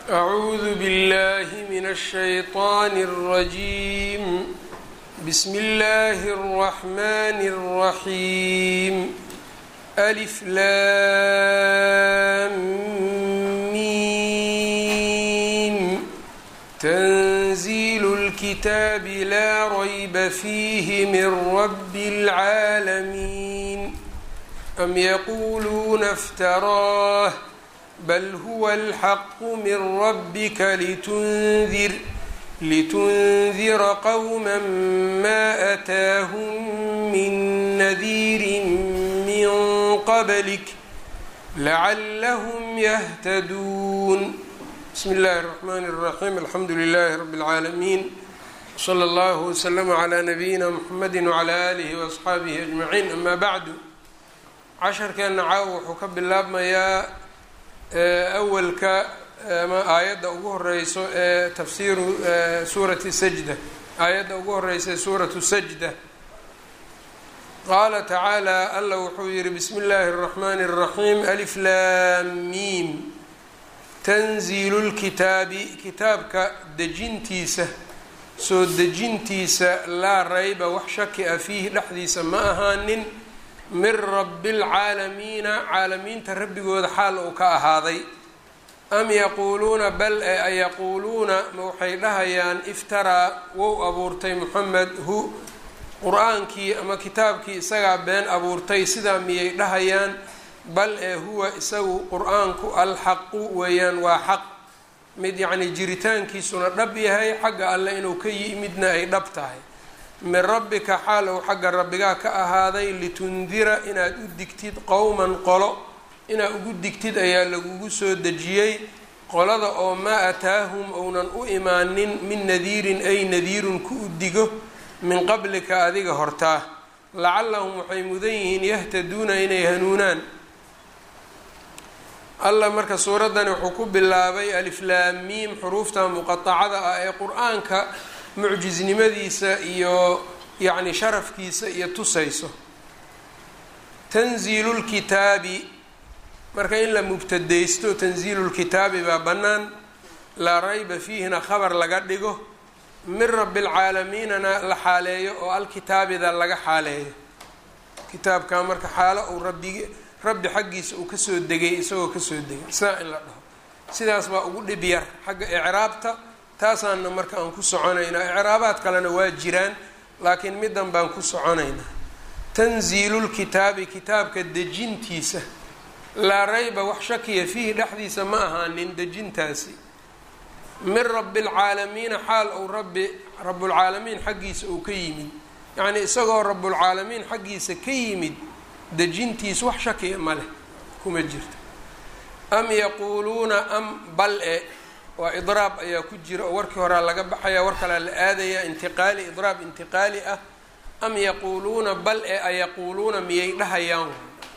أعوذ بالله من الشيطان الرجيم بسم الله الرحمن الرحيم ألف لام ميم تنزيل الكتاب لا ريب فيه من رب العالمين أم يقولون افتراه بل هو الحق من ربك لتنذر لتنذر قوما ما أتاهم من نذير من قبلك لعلهم يهتدون بسم الله الرحمن الرحيم الحمد لله رب العالمين صلى الله وسلم على نبيina mحamedi وعlى آlihi وأصxaabihi أجمaعين أma bعdu casharkeena caaw wuxuu ka bilaabmayaa awalka ama aayadda ugu horeyso ee tafsiiru suurati sajda aayadda ugu horeysa ee suuratu sajda qaala tacaalى alla wuxuu yihi bsmi اllahi الرحmn الرaحيم أlf lam mim tanziilu lkitaabi kitaabka dejintiisa soo dejintiisa laa rayba wax shaki a fiihi dhexdiisa ma ahaanin min rabi اlcaalamiina caalamiinta rabbigooda xaal uu ka ahaaday am yaquuluuna bal e ayaquuluuna ma waxay dhahayaan iftaraa wou abuurtay moxamed hu qur-aankii ama kitaabkii isagaa been abuurtay sidaa miyay dhahayaan bal ee huwa isagu qur-aanku alxaqu weeyaan waa xaq mid yacnii jiritaankiisuna dhab yahay xagga alle inuu ka yimidna ay dhab tahay min rabbika xaal ou xagga rabbigaa ka ahaaday litundira inaad u digtid qowman qolo inaad ugu digtid ayaa lagugu soo dejiyey qolada oo maa ataahum ounan u imaanin min nadiirin ay nadiirun ku u digo min qablika adiga hortaa lacallahum waxay mudan yihiin yahtaduuna inay hanuunaan allah marka suuraddani wuxuu ku bilaabay aliflaamiim xuruufta muqatacada ah ee qur-aanka mucjisnimadiisa iyo yacni sharafkiisa iyo tusayso tanziilu lkitaabi marka in la mubtadaysto tanziilu lkitaabi baa bannaan laa rayba fiihina khabar laga dhigo min rabi lcaalamiinana la xaaleeyo oo alkitaabida laga xaaleeyo kitaabka marka xaalo uu rabbig rabbi xaggiisa uu kasoo degay isagoo kasoo degay sidaa in la dhaho sidaas baa ugu dhib yar xagga icraabta taasaana marka aan ku soconaynaa icraabaad kalena waa jiraan laakiin middan baan ku soconaynaa tanziilulkitaabi kitaabka dejintiisa laa rayba wax shakiya fiihi dhexdiisa ma ahaanin dejintaasi min rabi lcaalamiina xaal ou rabbi rabulcaalamiin xaggiisa uu ka yimid yacnii isagoo rabulcaalamiin xaggiisa ka yimid dejintiis wax shakiya ma leh kuma jirto am yaquuluuna am bal e waa idraab ayaa ku jira oo warkii horaa laga baxaya war kalea la aadaya intiqaali idraab intiqaali ah am yaquuluuna bal e ayaquuluuna miyay dhahayaan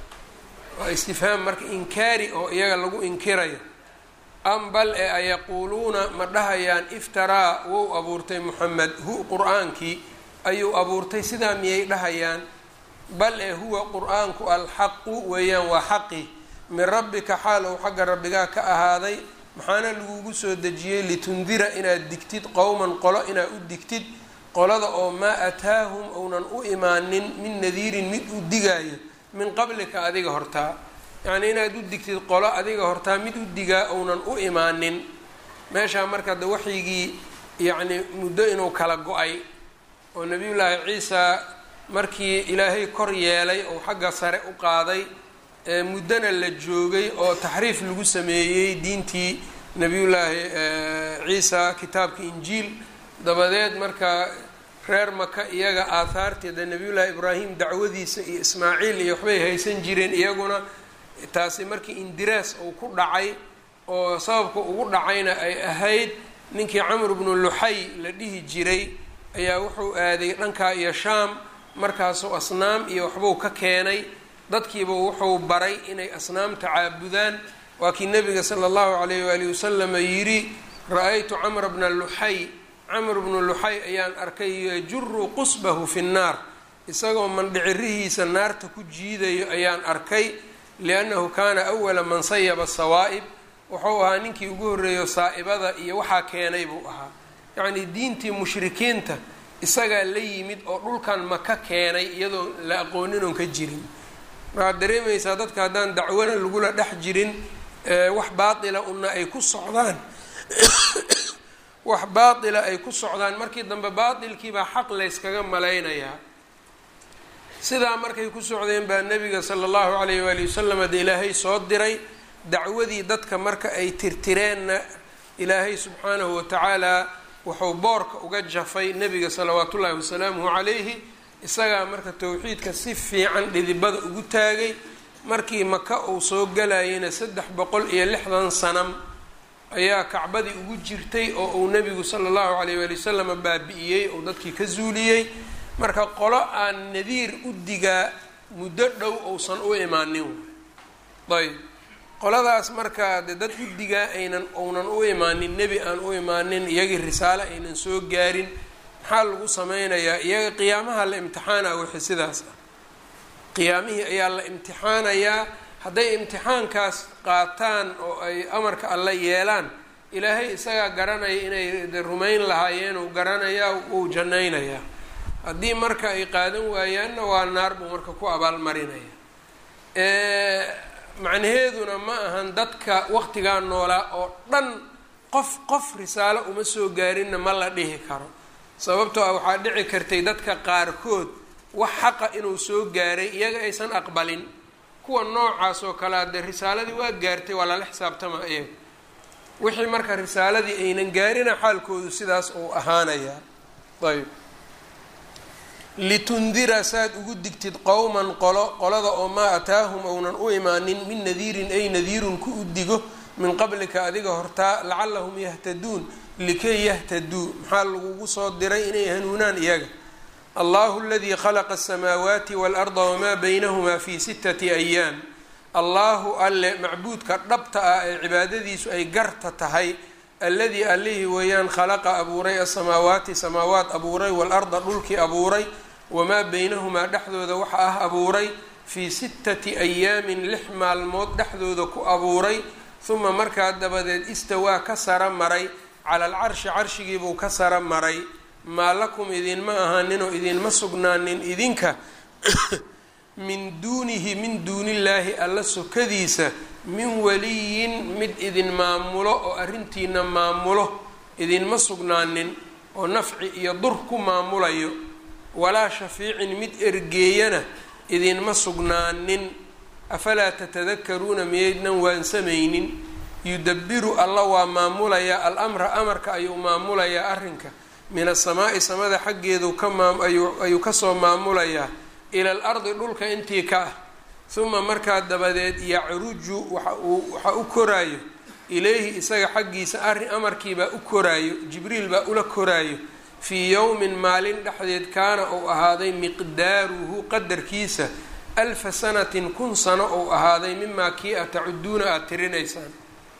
waa istifhaam marka inkaari oo iyaga lagu inkirayo am bal e ayaquuluuna ma dhahayaan iftaraa wou abuurtay moxamed hu qur-aankii ayuu abuurtay sidaa miyay dhahayaan bal ee huwa qur-aanku alxaqu weeyaan waa xaqi min rabbika xaal ou xagga rabbigaa ka ahaaday maxaana lagugu soo dejiyey litundira inaad digtid qowman qolo inaad u digtid qolada oo maa ataahum ounan u imaanin min nadiirin mid u digaayo min qablika adiga hortaa yacnii inaad u digtid qolo adiga hortaa mid u digaa ounan u imaanin meeshaa marka de waxyigii yacni muddo inuu kala go-ay oo nabiyullaahi ciisa markii ilaahay kor yeelay oo xagga sare u qaaday muddona la joogay oo taxriif lagu sameeyey diintii nebiyullaahi ciisa kitaabka injiil dabadeed marka reer maka iyaga aahaarteeda nebiyullaahi ibraahim dacwadiisa iyo ismaaciil iyo waxbay haysan jireen iyaguna taasi markii indiraas uu ku dhacay oo sababka ugu dhacayna ay ahayd ninkii camr bnu luxay la dhihi jiray ayaa wuxuu aaday dhankaa iyo shaam markaasuu asnaam iyo waxbuu ka keenay dadkiiba wuxuu baray inay asnaamta caabudaan waa kii nabiga sala allahu calayh waalihi wasalama yidhi ra-aytu camra bna luxay camr bnu luxay ayaan arkay yajuru qusbahu fi nnaar isagoo mandhicirihiisa naarta ku jiidayo ayaan arkay liannahu kaana awala man sayaba sawaa'ib wuxuu ahaa ninkii ugu horreeyo saa'ibada iyo waxaa keenay buu ahaa yacnii diintii mushrikiinta isagaa la yimid oo dhulkan maka keenay iyadoo la aqoonin oon ka jirin waxaad dareemaysaa dadka haddaan dacwana lagula dhex jirin wax baatila una ay ku socdaan wax baatila ay ku socdaan markii dambe baatilkiibaa xaq layskaga malaynayaa sidaa markay ku socdeen baa nebiga sala allahu calayh waali wasalam de ilaahay soo diray dacwadii dadka marka ay tirtireenna ilaahay subxaanahu watacaala wuxuu boorka uga jafay nebiga salawaatu ullaahi wasalaamuhu calayhi isagaa marka towxiidka si fiican dhidibada ugu taagay markii maka uu soo galayayna saddex boqol iyo lixdan sanam ayaa kacbadii ugu jirtay oo uu nebigu sala allahu calayh waali wasalam baabi'iyey oo dadkii ka zuuliyey marka qolo aan nadiir u digaa muddo dhow uusan u imaanin ayb qoladaas markaa de dad u digaa aynan uunan u imaanin nebi aan u imaanin iyagii risaale aynan soo gaarin maxaa lagu sameynayaa iyaga qiyaamaha la imtixaana wixii sidaas ah qiyaamihii ayaa la imtixaanayaa hadday imtixaankaas qaataan oo ay amarka alla yeelaan ilaahay isagaa garanaya inay rumayn lahaayeen uu garanayaa wuu jannaynayaa haddii marka ay qaadan waayaanna waa naar buu marka ku abaalmarinaya macnaheeduna ma ahan dadka waqtigaa noolaa oo dhan qof qof risaalo uma soo gaarinna ma la dhihi karo sababtoo ah waxaa dhici kartay dadka qaarkood wax xaqa inuu soo gaaray iyaga aysan aqbalin kuwa noocaas oo kale adee risaaladii waa gaartay waa lala xisaabtama iyaga wixii marka risaaladii aynan gaarina xaalkoodu sidaas uu ahaanayaa ayb litundira saad ugu digtid qowman qolo qolada oo maa ataahum ounan u imaanin min nadiirin ay nadiirun ku u digo min qablika adiga hortaa lacallahum yahtaduun likay yahtaduu maxaa lagugu soo diray inay hanuunaan iyaga allahu aladii khalaqa asamaawaati waalarda wamaa baynahumaa fi sittati ayaam allahu alle macbuudka dhabta ah ee cibaadadiisu ay garta tahay alladii allihii weeyaan khalaqa abuuray asamaawaati samaawaat abuuray waalarda dhulkii abuuray wamaa baynahumaa dhexdooda waxa ah abuuray fii sittati ayaamin lix maalmood dhexdooda ku abuuray huma markaa dabadeed istawaa ka sara maray cala alcarshi carshigiibuu ka sara maray maa lakum idinma ahaaninoo idinma sugnaanin idinka min duunihi min duunillaahi alla sokadiisa min waliyin mid idin maamulo oo arrintiina maamulo idinma sugnaanin oo nafci iyo dur ku maamulayo walaa shafiicin mid ergeeyana idinma sugnaanin afalaa tatadakaruuna miyaydnan waansamaynin yudabiru alla waa maamulayaa al-amra amarka ayuu maamulayaa arrinka min asamaa'i samada xaggeedu ka maam ayuu kasoo maamulayaa ila al ardi dhulka intii ka ah huma markaa dabadeed yacruju waxa uu waxa u koraayo ilayhi isaga xaggiisa arrin amarkiibaa u koraayo jibriil baa ula koraayo fii yowmin maalin dhexdeed kaana uu ahaaday miqdaaruhu qadarkiisa alfa sanatin kun sano uu ahaaday mimaa kii a tacuduuna aada tirinaysaan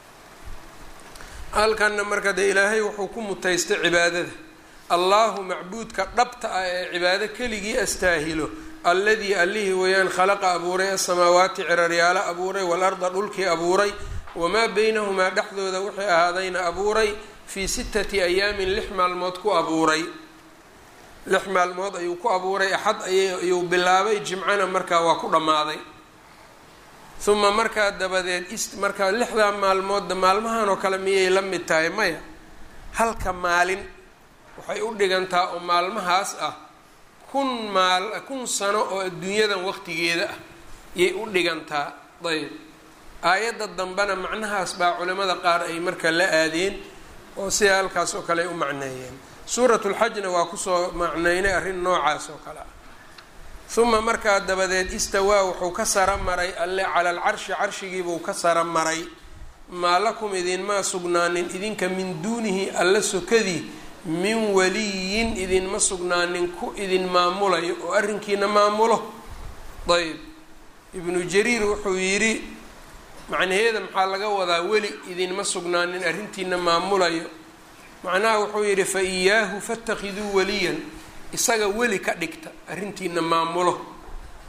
halkanna marka dee ilaahay wuxuu ku mutaystay cibaadada allahu macbuudka dhabta ah ee cibaado keligii astaahilo alladii allihii weeyaan khalaqa abuuray asamaawaati ciraryaalo abuuray waalarda dhulkii abuuray wamaa beynahumaa dhexdooda wixii ahaadayna abuuray fii sittati ayaamin lix maalmood ku abuuray lix maalmood ayuu ku abuuray axad ayuu bilaabay jimcana markaa waa ku dhammaaday uma markaa dabadeed is markaa lixdaa maalmoodda maalmahan oo kale miyay la mid tahay maya halka maalin waxay u dhigantaa oo maalmahaas ah kun maal kun sano oo adduunyadan waqtigeeda ah yay u dhigantaa ayb aayadda dambena macnahaas baa culimada qaar ay marka la aadeen oo sida halkaas oo kale ay u macneeyeen suuratulxajna waa kusoo macneynay arrin noocaas oo kale ah uma markaa dabadeed istawaa wuxuu ka sara maray alle cala alcarshi carshigiibuu ka sara maray maa lakum idinmaa sugnaanin idinka min duunihi alla sokadii min waliyin idinma sugnaanin ku idin maamulayo oo arrinkiina maamulo ayb ibnu jariir wuxuu yidhi macnaheeda maxaa laga wadaa weli idinma sugnaanin arrintiina maamulayo macnaha wuxuu yidhi fa iyaahu fatakiduu waliyan isaga weli ka dhigta arrintiina maamulo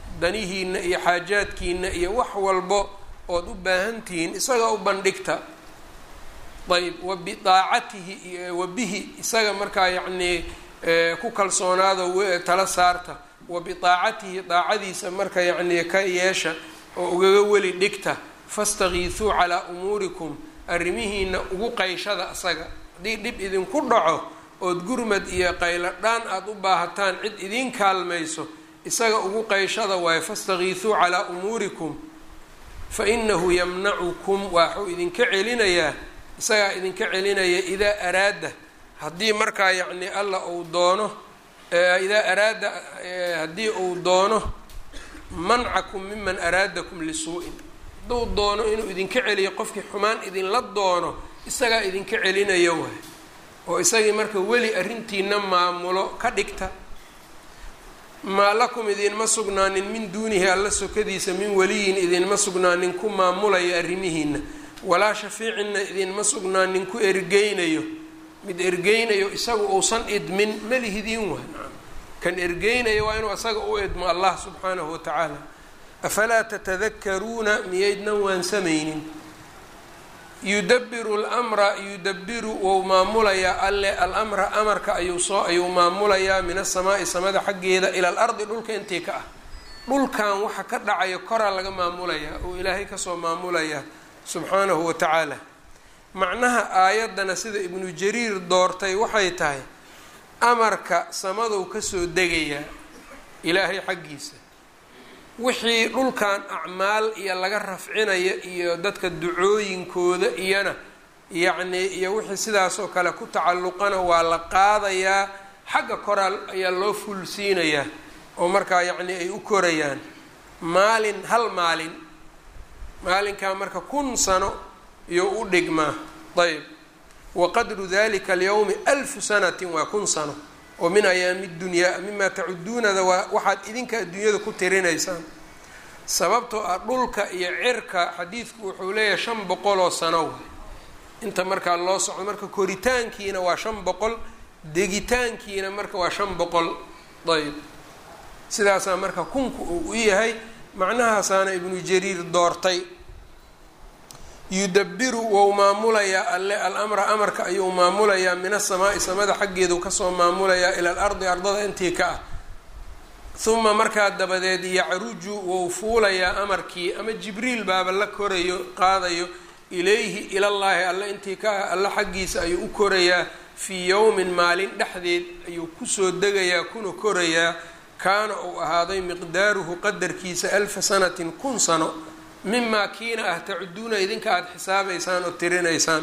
danihiina iyo xaajaadkiina iyo wax walbo ood u baahan tihiin isaga u bandhigta ayb wa bidaacatihi wa bihi isaga markaa yacnii ku kalsoonaado tala saarta wa bidaacatihi daacadiisa marka yacnii ka yeesha oo ugaga weli dhigta fastakiisuu calaa umuurikum arrimihiina ugu qayshada asaga haddii dhib idinku dhaco ood gurmad iyo qaylo dhaan aada u baahataan cid idiin kaalmayso isaga ugu qayshada waayo fastakiisuu calaa umuurikum fa inahu yamnacukum waxuu idinka celinayaa isagaa idinka celinaya idaa araada haddii markaa yacni alla uu doono idaa araada haddii uu doono mancakum miman araadakum lisuu-in hadduu doono inuu idinka celiyo qofkii xumaan idinla doono isagaa idinka celinaya waay oo isagii marka weli arrintiina maamulo ka dhigta maa lakum idinma sugnaanin min duunihi alla sokadiisa min weliyin idinma sugnaanin ku maamulaya arrimihiina walaa shafiicinna idinma sugnaanin ku ergeynayo mid ergeynayo isagu uusan idmin malihidiin waay nacam kan ergeynaya waa inuu isaga u idmo allah subxaanahu watacaala afalaa tatadakaruuna miyaydnan waansamaynin yudabiru lmra yudabiru wou maamulayaa alle alamra amarka ayuu soo ayuu maamulayaa min asamaai samada xaggeeda ila alardi dhulka intii ka ah dhulkan waxa ka dhacaya koraa laga maamulayaa oo ilaahay kasoo maamulayaa subxaanahu wa tacaala macnaha aayaddana sida ibnu jariir doortay waxay tahay amarka samadow kasoo degayaa ilaahay xaggiisa wixii dhulkan acmaal iyo laga rafcinaya iyo dadka ducooyinkooda iyana yacnii iyo wixii sidaasoo kale ku tacalluqana waa la qaadayaa xagga koraal ayaa loo fulsiinayaa oo markaa yacnii ay u korayaan maalin hal maalin maalinkaa marka kun sano iyo u dhigmaa ayb wa qadru dalika alyawmi alfu sanatin waa kun sano oo min ayaami dunyaa mima tacuduunada waa waxaad idinka adduunyada ku tirinaysaan sababtoo ah dhulka iyo cirka xadiidku wuxuu leeyahay shan boqol oo sano waay inta markaa loo socdo marka koritaankiina waa shan boqol degitaankiina marka waa shan boqol ayb sidaasaa marka kunku uu u yahay macnahaasaana ibnu jariir doortay yudabiru wou maamulayaa alle alamra amarka ayuu maamulayaa min asamaai samada xaggeedu kasoo maamulayaa ila alardi ardada intii ka ah uma markaa dabadeed yacruju wou fuulayaa amarkii ama jibriil baaba la korayo qaadayo ilayhi ilallaahi alle intii ka ah alle xaggiisa ayuu u korayaa fii yowmin maalin dhexdeed ayuu kusoo degayaa kuna korayaa kaana uu ahaaday miqdaaruhu qadarkiisa alfa sanatin kun sano mimaa kiina ah tacuduuna idinka aada xisaabaysaan oo tirinaysaan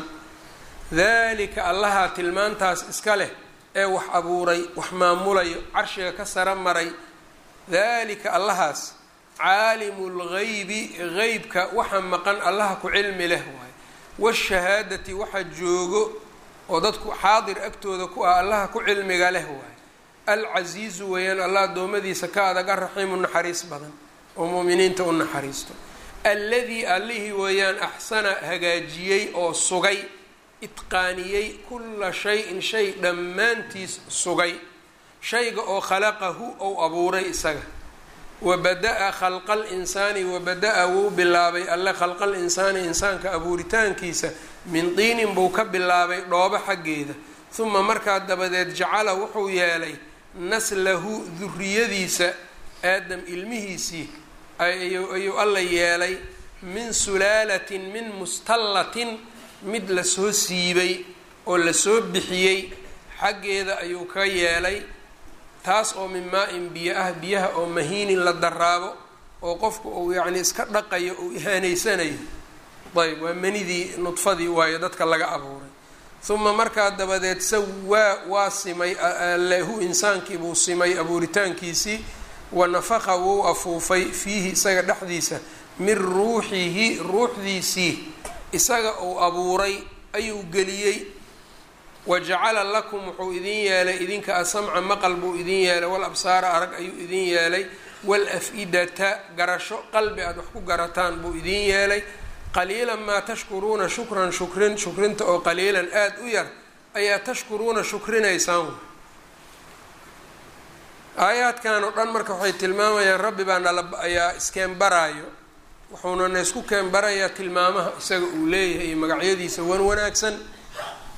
daalika allahaa tilmaantaas iska leh ee wax abuuray wax maamulayo carshiga ka sara maray daalika allahaas caalimu lgaybi qeybka waxa maqan allaha ku cilmi leh waaye washahaadati waxa joogo oo dadku xaadir agtooda ku ah allaha ku cilmiga leh waaye alcasiizu weeyaan allah addoommadiisa ka adag araxiimu naxariis badan oo muuminiinta u naxariisto alladii allihii weeyaan axsana hagaajiyey oo sugay itqaaniyey kulla shay-in shay dhammaantiis sugay shayga oo khalaqahu ou abuuray isaga wabada-a khalqa alinsaani wabada-a wuu bilaabay alle khalqa alinsaani insaanka abuuritaankiisa min diinin buu ka bilaabay dhoobo xaggeeda uma markaa dabadeed jacala wuxuu yeelay naslahu duriyadiisa aadam ilmihiisii ayuu alla yeelay min sulaalatin min mustallatin mid lasoo siibay oo lasoo bixiyey xaggeeda ayuu ka yeelay taas oo min maa-in biyo ah biyaha oo mahiinin la daraabo oo qofku uu yacni iska dhaqayo uu ihaanaysanayo ayb waa manidii nudfadii waayo dadka laga abuuray uma markaa dabadeed sawaa waa simay lahu insaankii buu simay abuuritaankiisii wa nafaqa wuu afuufay fiihi isaga dhexdiisa min ruuxihi ruuxdiisii isaga uu abuuray ayuu geliyey wa jacala lakum wuxuu idin yeelay idinka asamca maqal buu idin yeelay wal absaara arag ayuu idin yeelay wal af-idata garasho qalbi aada wax ku garataan buu idin yeelay qaliilan maa tashkuruuna shukran shukrin shukrinta oo qaliilan aada u yar ayaa tashkuruuna shukrinaysaan aayaadkan oo dhan marka waxay tilmaamayaan rabbi baa nala ayaa iskeen baraayo wuxuuna na isku keen barayaa tilmaamaha isaga uu leeyahay iyo magacyadiisa wan wanaagsan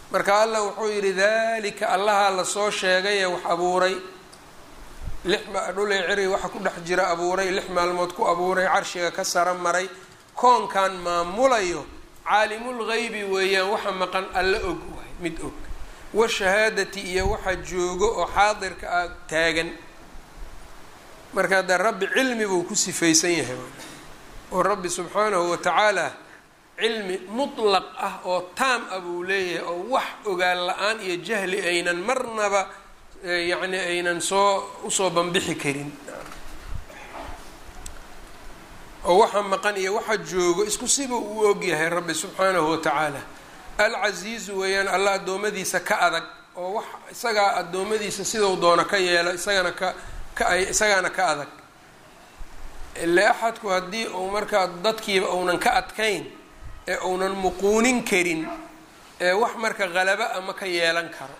marka allah wuxuu yidhi dalika allahaa lasoo sheegay ee wax abuuray lix dhulay ciri waxa ku dhex jira abuuray lix maalmood ku abuuray carshiga ka sara maray koonkan maamulayo caalimul geybi weeyaan waxa maqan alla og waay mid og washahaadati iyo waxa joogo oo xaadirka ah taagan marka dee rabbi cilmi buu ku sifaysan yahay oo rabbi subxaanahu watacaala cilmi mutlaq ah oo taam ah buu leeyahay oo wax ogaan la-aan iyo jahli aynan marnaba yacni aynan soo usoo banbixi karin oo waxa maqan iyo waxa joogo isku siba uu ogyahay rabbi subxaanahu watacaala alcasiizu weeyaan alla addoommadiisa ka adag oo wax isagaa addoommadiisa sidau doono ka yeelo isagana ka ka ay isagaana ka adag ile axadku haddii uu markaa dadkiiba uunan ka adkayn ee uunan muquunin karin ee wax marka qalaba ama ka yeelan karo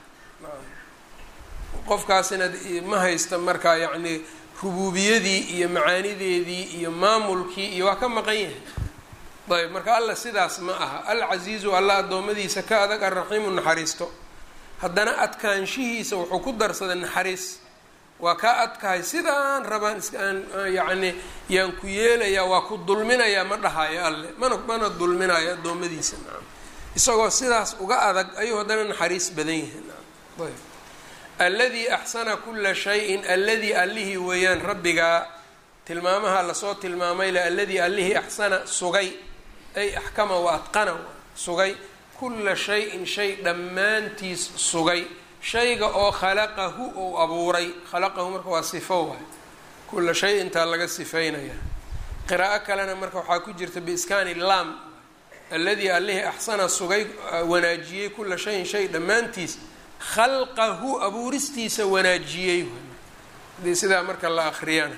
qofkaasina ma haysta markaa yacni rubuubiyadii iyo macaanideedii iyo maamulkii iyo waa ka maqan yahay ayb marka alla sidaas ma aha alcasiizu alla addoommadiisa ka adag alraxiimu naxariisto haddana adkaanshihiisa wuxuu ku darsaday naxariis waa kaa adkahay sidaan rabaan isaan yacni yaan ku yeelayaa waa ku dulminayaa ma dhahayo alle mana mana dulminayo addoommadiisa nacam isagoo sidaas uga adag ayuu haddana naxariis badan yahay nacam ayb alladii axsana kula shayin alladii allihii weeyaan rabbigaa tilmaamaha lasoo tilmaamay le alladii allihii axsana sugay ay axkama wa adqana sugay kula shayin shay dhammaantiis sugay shayga oo khalaqahu ou abuuray khalaqahu marka waa sifo waay kula shay intaa laga sifaynaya qiraa'o kalena marka waxaa ku jirta biiskaani lam alladii allihii axsana sugay wanaajiyey kula shayin shay dhammaantiis khalqahu abuuristiisa wanaajiyey hadii sidaa marka la akriyana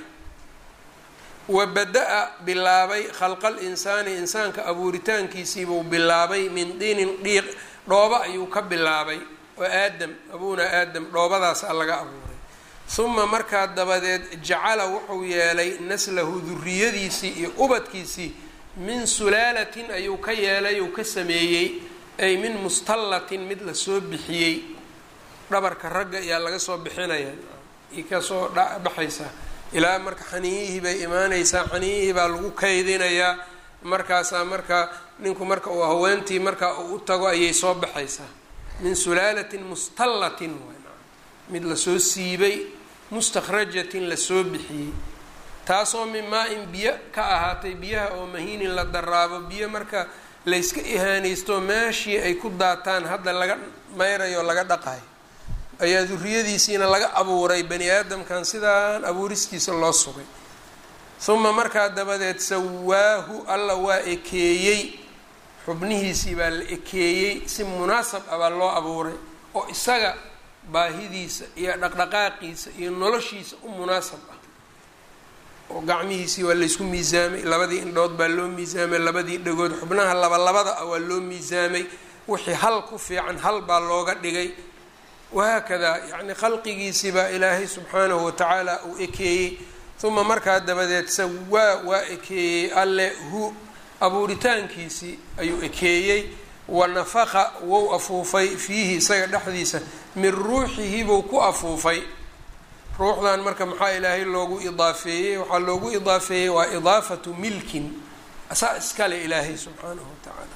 wa bada-a bilaabay khalqal insaani insaanka abuuritaankiisiibuu bilaabay min diinin dhiiq dhooba ayuu ka bilaabay oo aadam abuuna aadam dhoobadaasaa laga abuuray huma markaa dabadeed jacala wuxuu yeelay naslahu duriyadiisii iyo ubadkiisii min sulaalatin ayuu ka yeelay uu ka sameeyey ay min mustallatin mid lasoo bixiyey dhabarka ragga ayaa laga soo bixinaya i kasoo baxaysaa ilaa marka xaniiyihii bay imaanaysaa xaniiyihii baa lagu kaydinayaa markaasaa marka ninku marka uu haweentii marka uu u tago ayay soo baxaysaa min sulaalatin mustallatin mid lasoo siibay mustakhrajatin lasoo bixiyey taasoo min maa-in biyo ka ahaatay biyaha oo mahiinin la daraabo biyo marka layska ihaanaysto meeshii ay ku daataan hadda laga mayrayo laga dhaqayo ayaa duriyadiisiina laga abuuray bani aadamkan sidaan abuuristiisa loo sugay uma markaa dabadeed sawaahu alla waa ekeeyey xubnihiisii baa la ekeeyey si munaasab ah baa loo abuuray oo isaga baahidiisa iyo dhaqdhaqaaqiisa iyo noloshiisa u munaasab ah oo gacmihiisii waa laysku miisaamay labadii indhood baa loo miisaamay labadii dhagood xubnaha labalabada ah waa loo miisaamay wixii hal ku fiican hal baa looga dhigay wahaakadaa yacni khalqigiisii baa ilaahay subxaanahu watacaala uu ekeeyey uma markaa dabadeed sawaa waa ekeeyey alle hu abuuritaankiisii ayuu ekeeyey wa nafaqa wou afuufay fiihi isaga dhexdiisa min ruuxihi buu ku afuufay ruuxdan marka maxaa ilaahay loogu idaafeeyey waxaa loogu idaafeeyey waa idaafatu milkin asaa iskale ilaahay subxaanahu watacaala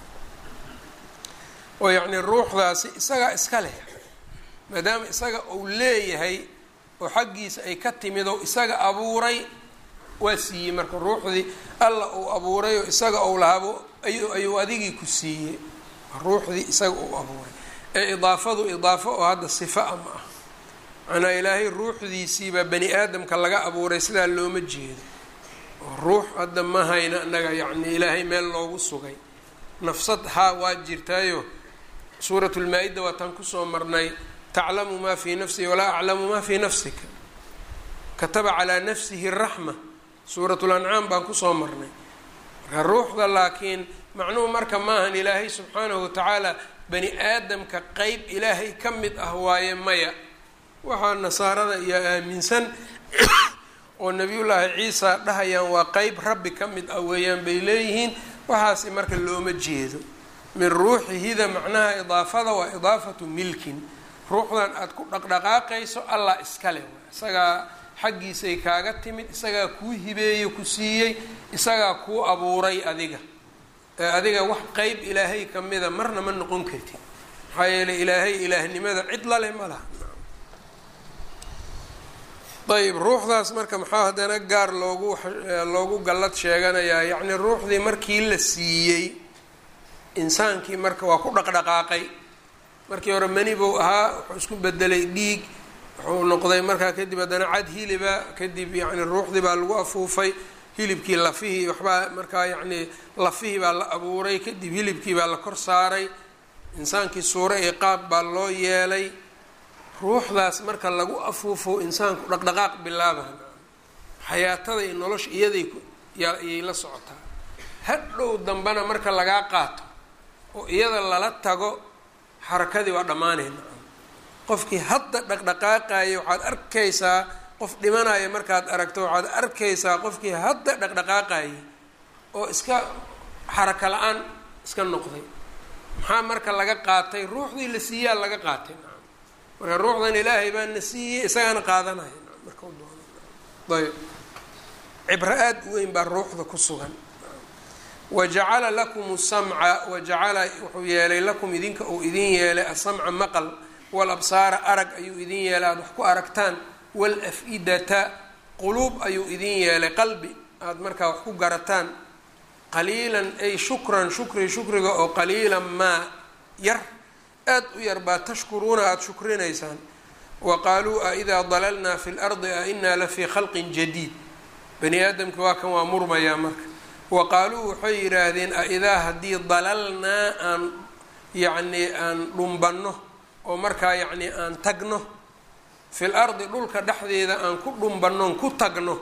oo yacni ruuxdaasi isagaa iska leh maadaama isaga uu leeyahay oo xaggiisa ay ka timid oo isaga abuuray waa siiyey marka ruuxdii alla uu abuuray oo isaga ou lahaabo ayuu adigii ku siiyey ruuxdii isaga uu abuuray ee idaafadu idaafo oo hadda sifa a ma ah macnaa ilaahay ruuxdiisiibaa bani aadamka laga abuuray sidaa looma jeedo oo ruux hadda ma hayna annaga yacni ilaahay meel loogu sugay nafsad haa waa jirtaayo suurat lmaa-ida waataan kusoo marnay taclamu maa fii nafsii walaa aclamu maa fii nafsika kataba calaa nafsihi raxma suurat lancaam baan kusoo marnay marka ruuxda laakiin macnuhu marka maahan ilaahay subxaanahu watacaala bani aadamka qeyb ilaahay ka mid ah waaye maya waxaa nasaarada iyo aaminsan oo nebiyullaahi ciisa dhahayaan waa qeyb rabbi ka mid ah weeyaan bay leeyihiin waxaasi marka looma jeedo min ruuxihida macnaha idaafada waa idaafatu milkin ruuxdan aada ku dhaqdhaqaaqayso allah iskale isagaa xaggiisay kaaga timid isagaa kuu hibeeye ku siiyey isagaa kuu abuuray adiga ee adiga wax qeyb ilaahay ka mida marna ma noqon kartid maxaa yeeley ilaahay ilaahnimada cid lale ma laha ayb ruuxdaas marka maxaa haddana gaar loogu loogu gallad sheeganayaa yacni ruuxdii markii la siiyey insaankii marka waa ku dhaqdhaqaaqay markii hore mani buu ahaa wuxuu isku bedelay dhiig wuxuu noqday markaa kadib haddana cad hiliba kadib yacni ruuxdii baa lagu afuufay hilibkii lafihii waxbaa markaa yacni lafihii baa la abuuray kadib hilibkii baa la kor saaray insaankii suuro iyo qaab baa loo yeelay ruuxdaas marka lagu afuufo insaanku dhaqdhaqaaq bilaaba xayaatada iyo nolosha iyaday ayay la socotaa hadhow dambena marka lagaa qaato oo iyada lala tago xarakadii waa dhammaanayna qofkii hadda dhaqdhaqaaqaya waxaad arkaysaa qof dhimanaya markaad aragto waxaad arkaysaa qofkii hadda dhaqdhaqaaqaya oo iska xaraka la-aan iska noqday maxaa marka laga qaatay ruuxdii la siiyaa laga qaatay marka ruuxdan ilaahay baa na siiyey isagaana qaadanaya marka doon ayb cibro aada u weyn baa ruuxda ku sugan wajacala lakum samca wajacala wuxuu yeelay lakum idinka uu idin yeelay asamca maqal walabsaara arag ayuu idin yeelay aada wax ku aragtaan walaf-idata quluub ayuu idin yeelay qalbi aada markaa wax ku garataan qaliilan ay shukran shukri shukriga oo qaliilan maa yar aada u yar baa tashkuruuna aada shukrinaysaan wa qaaluu a idaa dalalnaa fi lardi a inaa la fii khalqin jadiid bani aadamka waa kan waa murmayaa marka wa qaaluu waxay yidhaahdeen a idaa haddii dalalnaa aan yacnii aan dhumbanno oo markaa yacnii aan tagno fil ardi dhulka dhexdeeda aan ku dhumbannoon ku tagno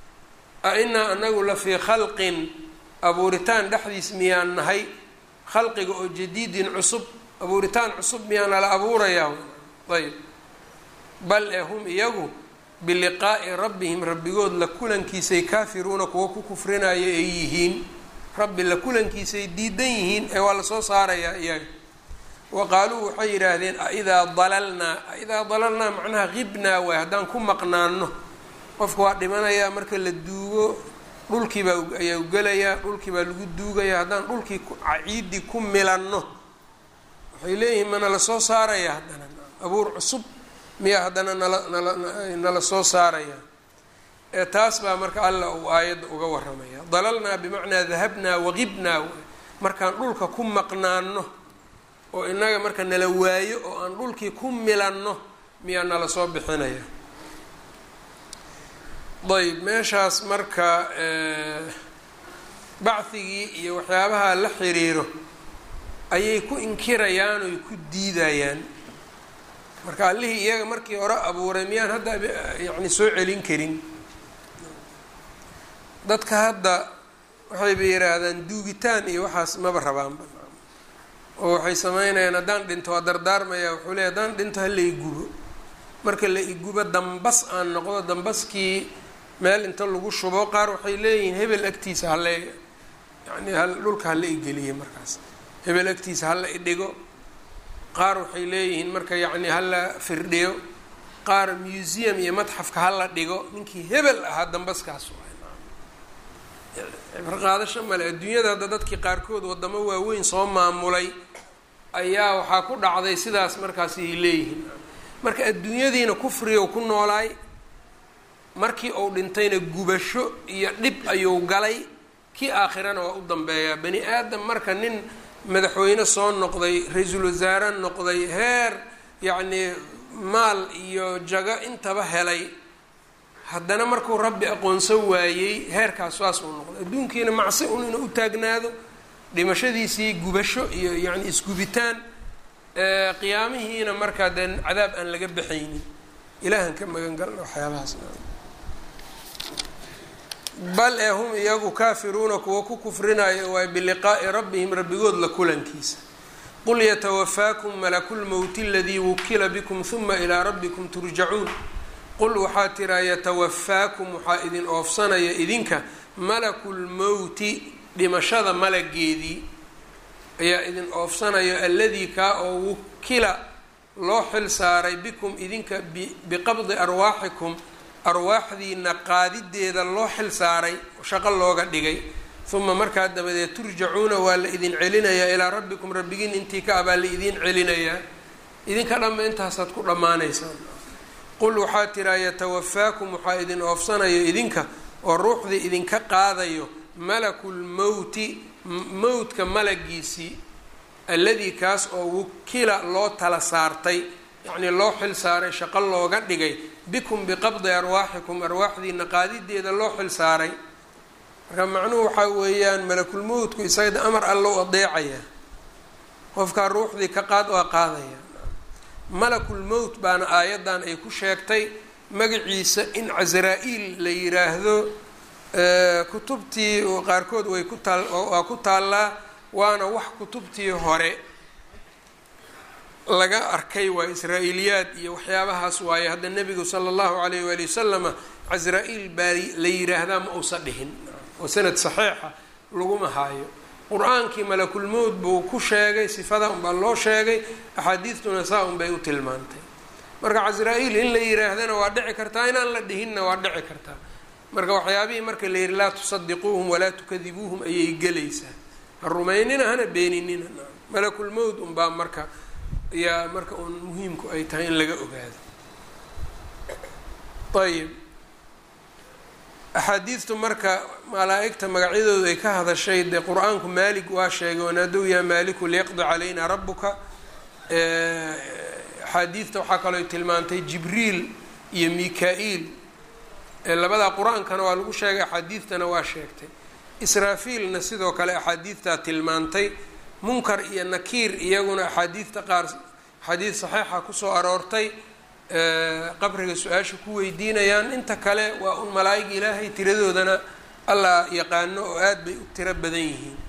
a inaa anagu la fii khalqin abuuritaan dhexdiis miyaan nahay khalqiga oo jadiidin cusub abuuritaan cusub miyaana la abuurayaa ayb bal ee hum iyagu biliqaa'i rabbihim rabbigood la kulankiisay kaafiruuna kuwa ku kufrinaya ay yihiin rabbi la kulankiisay diidan yihiin ee waa lasoo saarayaa iyaga wa qaaluu waxay yidhaahdeen aidaa dalalnaa aidaa dalalnaa macnaha qibnaa waay haddaan ku maqnaano qofka waa dhimanayaa marka la duugo dhulkiibaa ayaa gelayaa dhulkii baa lagu duugayaa haddaan dhulkii ciidii ku milanno waxay leeyihiin mana la soo saaraya haddana abuur cusub miyaa haddana nala nala nala soo saaraya ee taas baa marka alla uu aayadda uga waramaya dalalnaa bimacnaa dahabnaa waqibnaa markaan dhulka ku maqnaano oo inaga marka nala waayo oo aan dhulkii ku milanno miyaa nala soo bixinaya ayb meeshaas marka bacdigii iyo waxyaabaha la xiriiro ayay ku inkirayaan oy ku diidayaan marka allihii iyaga markii hore abuuray miyaan hadda yacni soo celin karin dadka hadda waxayba yidhaahdaan duugitaan iyo waxaas maba rabaanba oo waxay sameynayaan haddaan dhinto waa dardaarmaya wuxuu leey haddaan dhinto hala igubo marka la igubo dambas aan noqdo dambaskii meel inta lagu shubo qaar waxay leeyihiin hebel agtiisa hala yani dhulka hala igeliye markaas hebel agtiisa hala idhigo qaar waxay leeyihiin marka yacni hala firdhiyo qaar museum iyo madxafka hala dhigo ninkii hebel ahaa dambaskaas cibro qaadasho male adduunyada hadda dadkii qaarkood wadamo waaweyn soo maamulay ayaa waxaa ku dhacday sidaas markaas ay leeyihiin marka adduunyadiina kufrigow ku noolaay markii uu dhintayna gubasho iyo dhib ayuu galay kii aakhirana waa u dambeeyaa bani aadam marka nin madaxweyne soo noqday ra-iisul wasaare noqday heer yacnii maal iyo jago intaba helay haddana markuu rabbi aqoonsan waayey heerkaas saas uu noqday adduunkiina macsi un inuu u taagnaado dhimashadiisii gubasho iyo yacni isgubitaan qiyaamihiina markaa dee cadaab aan laga baxaynin ilaahan ka magan galna waxyaabahaas bal ee hum iyagu kaafiruuna kuwa ku kufrinaya waay biliqaa'i rabbihim rabbigood la kulankiisa qul yatawafaakum malakulmowti aladii wukila bikum huma ilaa rabbikum turjacuun qul waxaa tiraa yatawafaakum waxaa idin oofsanaya idinka malakulmowti dhimashada malageedii ayaa idin oofsanayo alladii kaa oo wukila loo xil saaray bikum idinka biqabdi arwaaxikum arwaaxdiina qaadideeda loo xil saaray shaqo looga dhigay uma markaa dabadeed turjacuuna waa la idin celinayaa ilaa rabbikum rabbigiin intii ka ah baa la idin celinayaa idinka dhamma intaasaad ku dhammaanaysaan qul waxaa tiraa yatawafaakum waxaa idin oofsanayo idinka oo ruuxdii idinka qaadayo malakulmowti mowtka malagiisii alladii kaas oo wukila loo tala saartay yacnii loo xil saaray shaqo looga dhigay bikum biqabdi arwaaxikum arwaaxdiina qaadideeda loo xil saaray marka macnuhu waxaa weeyaan malakulmowtku isaga amar alla u adeecaya qofkaa ruuxdii ka qaad waa qaadaya malakulmowt baana aayaddan ay ku sheegtay magaciisa in casraa-iil la yiraahdo kutubtii qaarkood way ku taal waa ku taallaa waana wax kutubtii hore laga arkay waa israa-iiliyaad iyo waxyaabahaas waaye hadda nebigu sala allahu alayh waali wasalama casraa-iil baa la yiraahdaa ma uusa dhihin oo sanad saxiixa laguma haayo qur-aankii malakulmowt buu ku sheegay sifada unbaa loo sheegay axaadiistuna saa un bay u tilmaantay marka casraa-iil in la yiraahdana waa dhici kartaa inaan la dhihinna waa dhici kartaa marka waxyaabihii marka la yihi laa tusadiquuhum walaa tukadibuuhum ayay gelaysaa ha rumaynina hana beeninina malakulmowt unbaa marka yaa marka uun muhiimku ay tahay in laga ogaado ayib axaadiistu marka malaa-igta magacyadooda ay ka hadashay dee qur-aanku maalig waa sheegay wanaadow yaa maaliku liyaqdi calayna rabuka axaadiidta waxaa kaloo tilmaantay jibriil iyo mika-iil labadaa qur-aankana waa lagu sheegay axaadiidtana waa sheegtay israafiilna sidoo kale axaadiidtaa tilmaantay munkar iyo nakiir iyaguna axaadiidta qaar axaadiid saxiixa kusoo aroortay qabriga su-aasha ku weydiinayaan inta kale waa un malaa-ig ilaahay tiradoodana allah yaqaano oo aada bay u tiro badan yihiin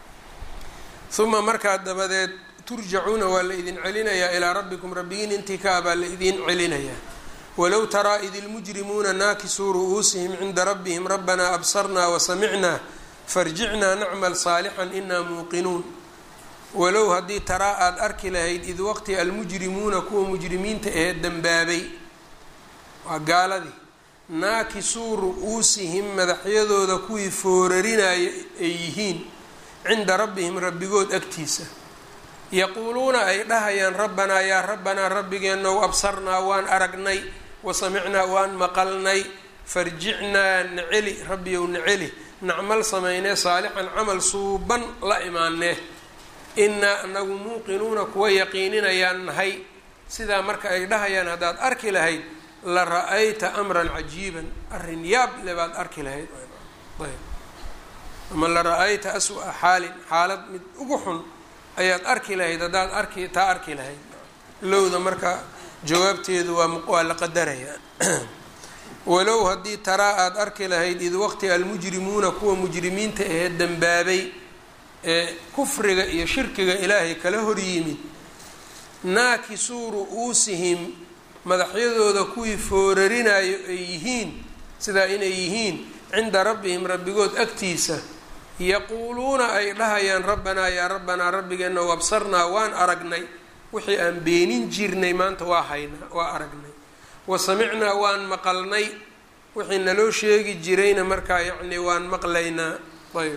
uma markaa dabadeed turjacuuna waa la idin celinayaa ilaa rabbikum rabbigiin intii ka ah baa la idin celinayaa walow taraa id ilmujrimuuna naakisuu ru'uusihim cinda rabbihim rabbanaa absarnaa wasamicnaa farjicnaa nacmal saalixan inaa muuqinuun walow haddii taraa aada arki lahayd id waqti almujrimuuna kuwa mujrimiinta ahee dembaabay waa gaaladii naakisuu ru-uusihim madaxyadooda kuwii foorarinaaya ay yihiin cinda rabbihim rabbigood agtiisa yaquuluuna ay dhahayaan rabbanaa yaa rabbanaa rabbigeenow absarnaa waan aragnay wasamicnaa waan maqalnay farjicnaa naceli rabbiyow naceli nacmal samaynee saalixan camal suuban la imaanee inaa anagu muuqinuuna kuwa yaqiininayaan nahay sidaa marka ay dhahayaan haddaad arki lahayd la ra-ayta amran cajiiban arrin yaab le baad arki lahayd ayb ama la ra-ayta aswa xaalin xaalad mid ugu xun ayaad arki lahayd haddaad arki taa arki lahayd lowda marka jawaabteedu waa waa la qadarayaa walow haddii taraa aada arki lahayd id waqti almujrimuuna kuwa mujrimiinta ahee dembaabay ee kufriga iyo shirkiga ilaahay kala hor yimid naakisuu ru-uusihim madaxyadooda kuwii foorarinayo ay yihiin sidaa inay yihiin cinda rabbihim rabbigood agtiisa yaquuluuna ay dhahayaan rabbanaa yaa rabbanaa rabbigeena wabsarnaa waan aragnay wixii aan beenin jirnay maanta waa haynaa waa aragnay wa samicnaa waan maqalnay wixii naloo sheegi jirayna markaa yacni waan maqlaynaa ayb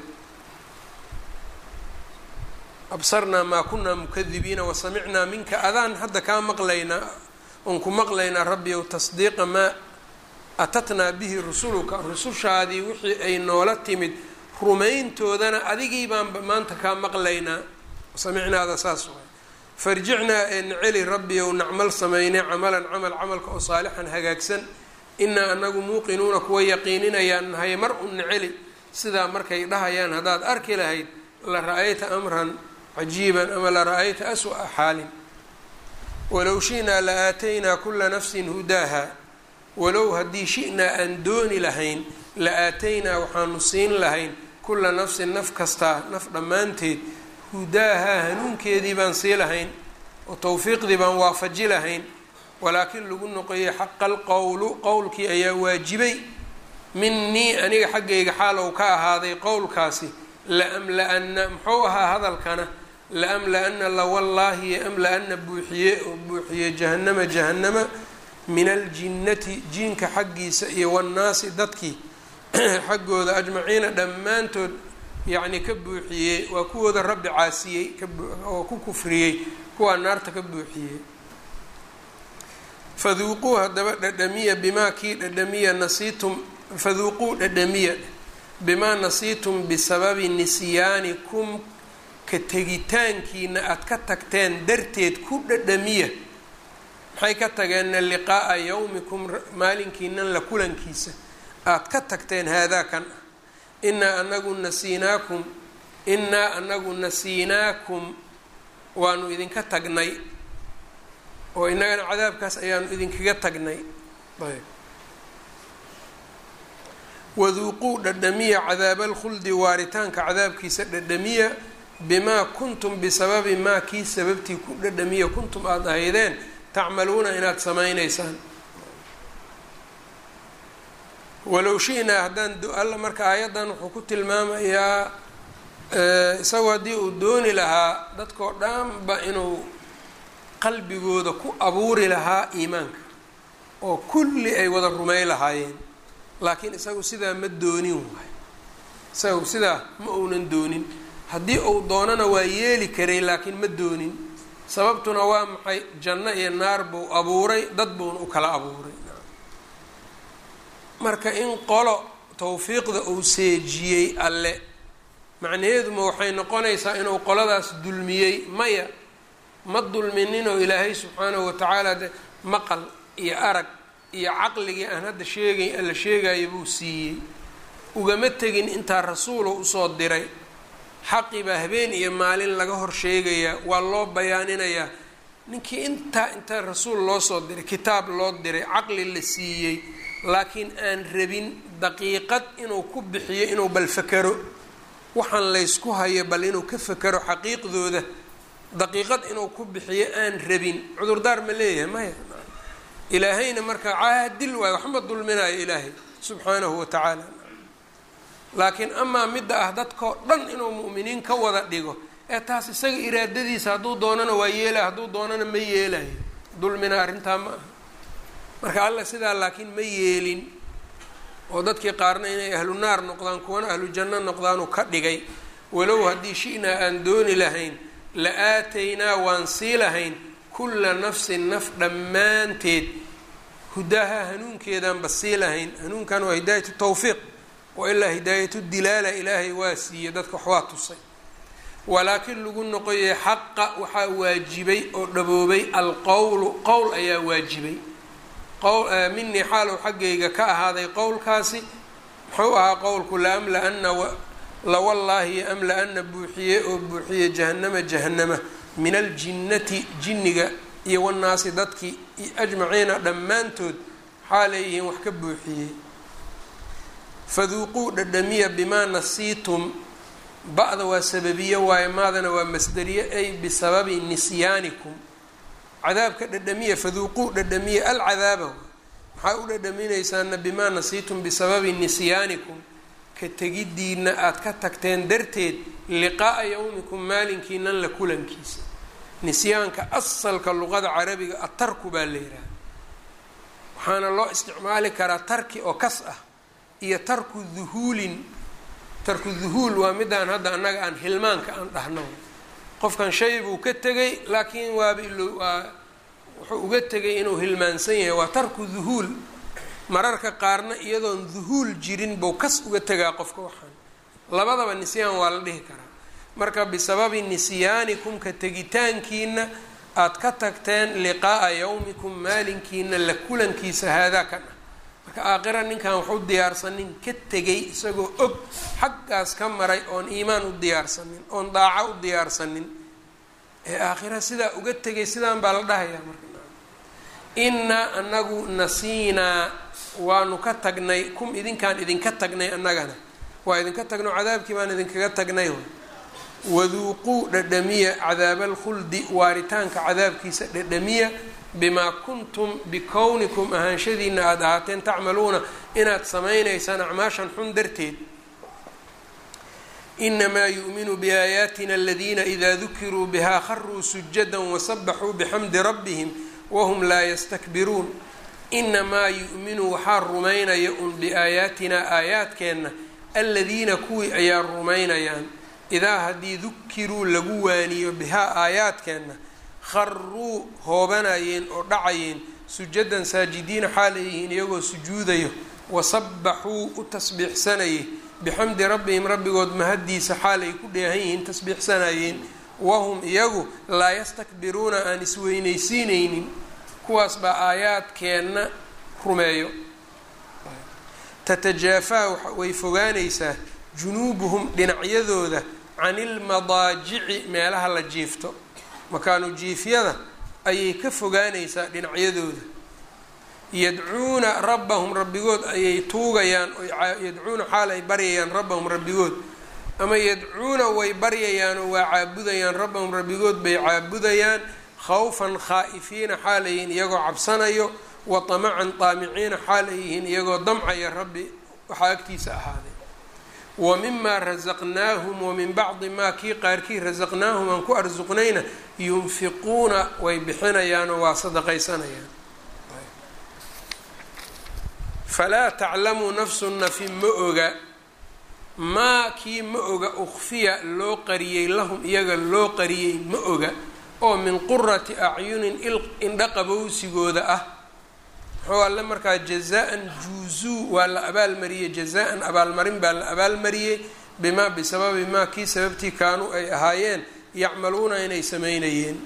absarnaa maa kunaa mukadibiina wasamicnaa minka adaan hadda kaa maqlaynaa oon ku maqlaynaa rabbiyow tasdiiqa maa atatnaa bihi rusuluka rusushaadii wixii ay noola timid rumayntoodana adigii baanba maanta kaa maqlaynaa samicnaada saas waay farjicnaa ee naceli rabbiyow nacmal samaynay camalan camal camalka oo saalixan hagaagsan inaa anagu muuqinuuna kuwa yaqiininayaan nahay mar un naceli sidaa markay dhahayaan haddaad arki lahayd la ra-ayta amran cajiiban ama la ra-ayta aswa'a xaalin walow shi'naa la aataynaa kula nafsin hudaaha walow haddii shi'naa aan dooni lahayn la aataynaa waxaanu siin lahayn kula nafsin naf kastaa naf dhammaanteed hudaahaa hanuunkeedii baan sii lahayn oo towfiiqdii baan waafaji lahayn walaakin lagu noqoyay xaqa alqowlu qowlkii ayaa waajibay minii aniga xaggayga xaal ou ka ahaaday qowlkaasi la amla-ana muxuu ahaa hadalkana laamla-ana lawallaahi yoamla-ana buuxiye oo buuxiye jahannama jahannama min aljinnati jiinka xaggiisa iyo wannaasi dadkii xaggooda ajmaciina dhammaantood yacni ka buuxiyey waa kuwooda rabbi caasiyey oo ku kufriyey kuwaa naarta ka buuxiyey faduuquu haddaba dhadhamiya bimaa kii dhadhamiya nasiitum faduuquu dhadhamiya bimaa nasiitum bisababi nisyaanikum ka tegitaankiina aada ka tagteen darteed ku dhadhamiya maxay ka tageenna liqaa'a yawmikum maalinkiinan la kulankiisa aada ka tagteen haadaa kan ah inaa anagu nasiinaakum inaa anagu nasiinaakum waanu idinka tagnay oo innagana cadaabkaas ayaanu idinkaga tagnay ayb waduuquu dhadhamiya cadaaba alkhuldi waaritaanka cadaabkiisa dhadhamiya bimaa kuntum bisababi maa kii sababtii ku dhadhamiya kuntum aada ahaydeen tacmaluuna inaad samaynaysaan walow shi-naa haddaan alla marka aayaddan wuxuu ku tilmaamayaa isagoo haddii uu dooni lahaa dadkoo dhanba inuu qalbigooda ku abuuri lahaa iimaanka oo kulli ay wada rumey lahaayeen laakiin isagu sidaa ma doonin waay isagu sidaa ma uunan doonin haddii uu doonana waa yeeli karay laakiin ma doonin sababtuna waa maxay janno iyo naar buu abuuray dad buuna u kala abuuray marka in qolo tawfiiqda uu seejiyey alle macnaheeduma waxay noqonaysaa inuu qoladaas dulmiyey maya ma dulmininoo ilaahay subxaanahu watacaala de maqal iyo arag iyo caqligii aan hadda sheegay alla sheegaya buu siiyey ugama tegin intaa rasuulo usoo diray xaqii baa habeen iyo maalin laga hor sheegayaa waa loo bayaaninayaa ninkii intaa intaa rasuul loo soo diray kitaab loo diray caqli la siiyey laakiin aan rabin daqiiqad inuu ku bixiyo inuu bal fakero waxaan laysku hayo bal inuu ka fakero xaqiiqdooda daqiiqad inuu ku bixiyo aan rabin cudurdaar ma leeyahay maya ilaahayna marka caadil waayo waxma dulminayo ilaahay subxaanahu watacaala laakiin amaa midda ah dadkao dhan inuu mu'miniin ka wada dhigo ee taas isaga iraadadiisa hadduu doonana waa yeelaya hadduu doonana ma yeelayo dulmina arrintaa ma aha marka alla sidaa laakiin ma yeelin oo dadkii qaarna inay ahlu naar noqdaan kuwana ahlu janno noqdaanuu ka dhigay walow haddii shi-naa aan dooni lahayn la aataynaa waan sii lahayn kulla nafsin naf dhammaanteed hudaha hanuunkeedaanba sii lahayn hanuunkan waa hidaayatu tawfiiq wa ilaa hidaayatu dilaala ilaahay waa siiyey dadka wax waa tusay walaakiin lagu noqoyay xaqa waxaa waajibay oo dhaboobay alqowlu qowl ayaa waajibay minii xaalow xaggayga ka ahaaday qowlkaasi muxuu ahaa qowlku laamla-ana lawallaahi amla-ana buuxiye oo buuxiye jahannama jahannama min aljinnati jinniga iyo wannaasi dadkii ajmaciina dhammaantood waxaa leeyihiin wax ka buuxiyey faduuquu dhadhamiya bimaa nasiitum ba-da waa sababiye waaye maadana waa masderiye ay bisababi nisyaanikum cadaabka dhadhamiya faduuquu dhadhamiya alcadaaba maxaa u dhadhaminaysaana bimaa nasiitum bisababi nisyaanikum ka tegiddiina aada ka tagteen darteed liqaa'a yawmikum maalinkiinan la kulankiisa nisyaanka asalka luqada carabiga atarku baa la yidhaha waxaana loo isticmaali karaa tarki oo kas ah iyo tarku duhuulin tarku duhuul waa midaan hadda annaga aan hilmaanka aan dhahno qofkan shay buu ka tegay laakiin waaba ilo waa wuxuu uga tegay inuu hilmaansan yahay waa tarku duhuul mararka qaarna iyadoon duhuul jirin buu kas uga tegaa qofka waxaan labadaba nisyaan waa la dhihi karaa marka bisababi nisyaanikum ka tegitaankiina aada ka tagteen liqaa'a yawmikum maalinkiina la kulankiisa haadaa kan ah marka aakhira ninkan waxu diyaarsanin ka tegay isagoo og xaggaas ka maray oon iimaan u diyaarsanin oon daaco u diyaarsanin ee aakhira sidaa uga tegay sidaan baa la dhahayaa marka innaa anagu nasiinaa waanu ka tagnay kum idinkaan idinka tagnay annagana waa idinka tagno cadaabkii baan idinkaga tagnay waduuquu dhadhamiya cadaaba alkhuldi waaritaanka cadaabkiisa dhadhamiya bimaa kuntum bikownikum ahaanshadiina aada ahaateen tacmaluuna inaad samaynaysaan acmaashan xun darteed inamaa yu'minu biaayaatina aladiina idaa dukiruu bihaa kharuu sujada wasabaxuu bixamdi rabbihim wahum laa yastakbiruun inamaa yu'minu waxaa rumaynaya un biaayaatinaa aayaadkeenna aladiina kuwii ayaa rumaynayaan idaa haddii dukiruu lagu waaniyo bihaa aayaadkeenna kharuu hoobanayeen oo dhacayeen sujadan saajidiina xaalay yihiin iyagoo sujuudayo wasabaxuu u tasbiixsanayay bixamdi rabbihim rabbigood mahaddiisa xaal ay ku dheehan yihiin tasbiixsanayeen wahum iyagu laa yastakbiruuna aan isweynaysiinaynin kuwaas baa aayaadkeenna rumeeyo tatajaafaa way fogaanaysaa junuubuhum dhinacyadooda can ilmadaajici meelaha la jiifto makaanu jiifyada ayay ka fogaanaysaa dhinacyadooda yadcuuna rabbahum rabbigood ayay tuugayaan yadcuuna xaal ay baryayaan rabbahum rabbigood ama yadcuuna way baryayaan oo waa caabudayaan rabbahum rabbigood bay caabudayaan khawfan khaa'ifiina xaal ay yihiin iyagoo cabsanayo wa tamacan taamiciina xaal ay yihiin iyagoo damcaya rabbi waxaa agtiisa ahaaday wa mimaa rasaqnaahum wa min bacdi maa kii qaarkii rasaqnaahum aan ku arsuqnayna yunfiquuna way bixinayaan oo waa sadaqaysanayaan falaa taclamu nafsu nafi ma oga maa kii ma oga ukfiya loo qariyey lahum iyaga loo qariyey ma oga oo min qurati acyunin indha qabowsigooda ah muxuu alle markaa jazaan juuzuu waa la abaalmariyey jazaan abaalmarin baa la abaalmariyey bimaa bisababi maa kii sababtii kaanuu ay ahaayeen yacmaluuna inay sameynayeen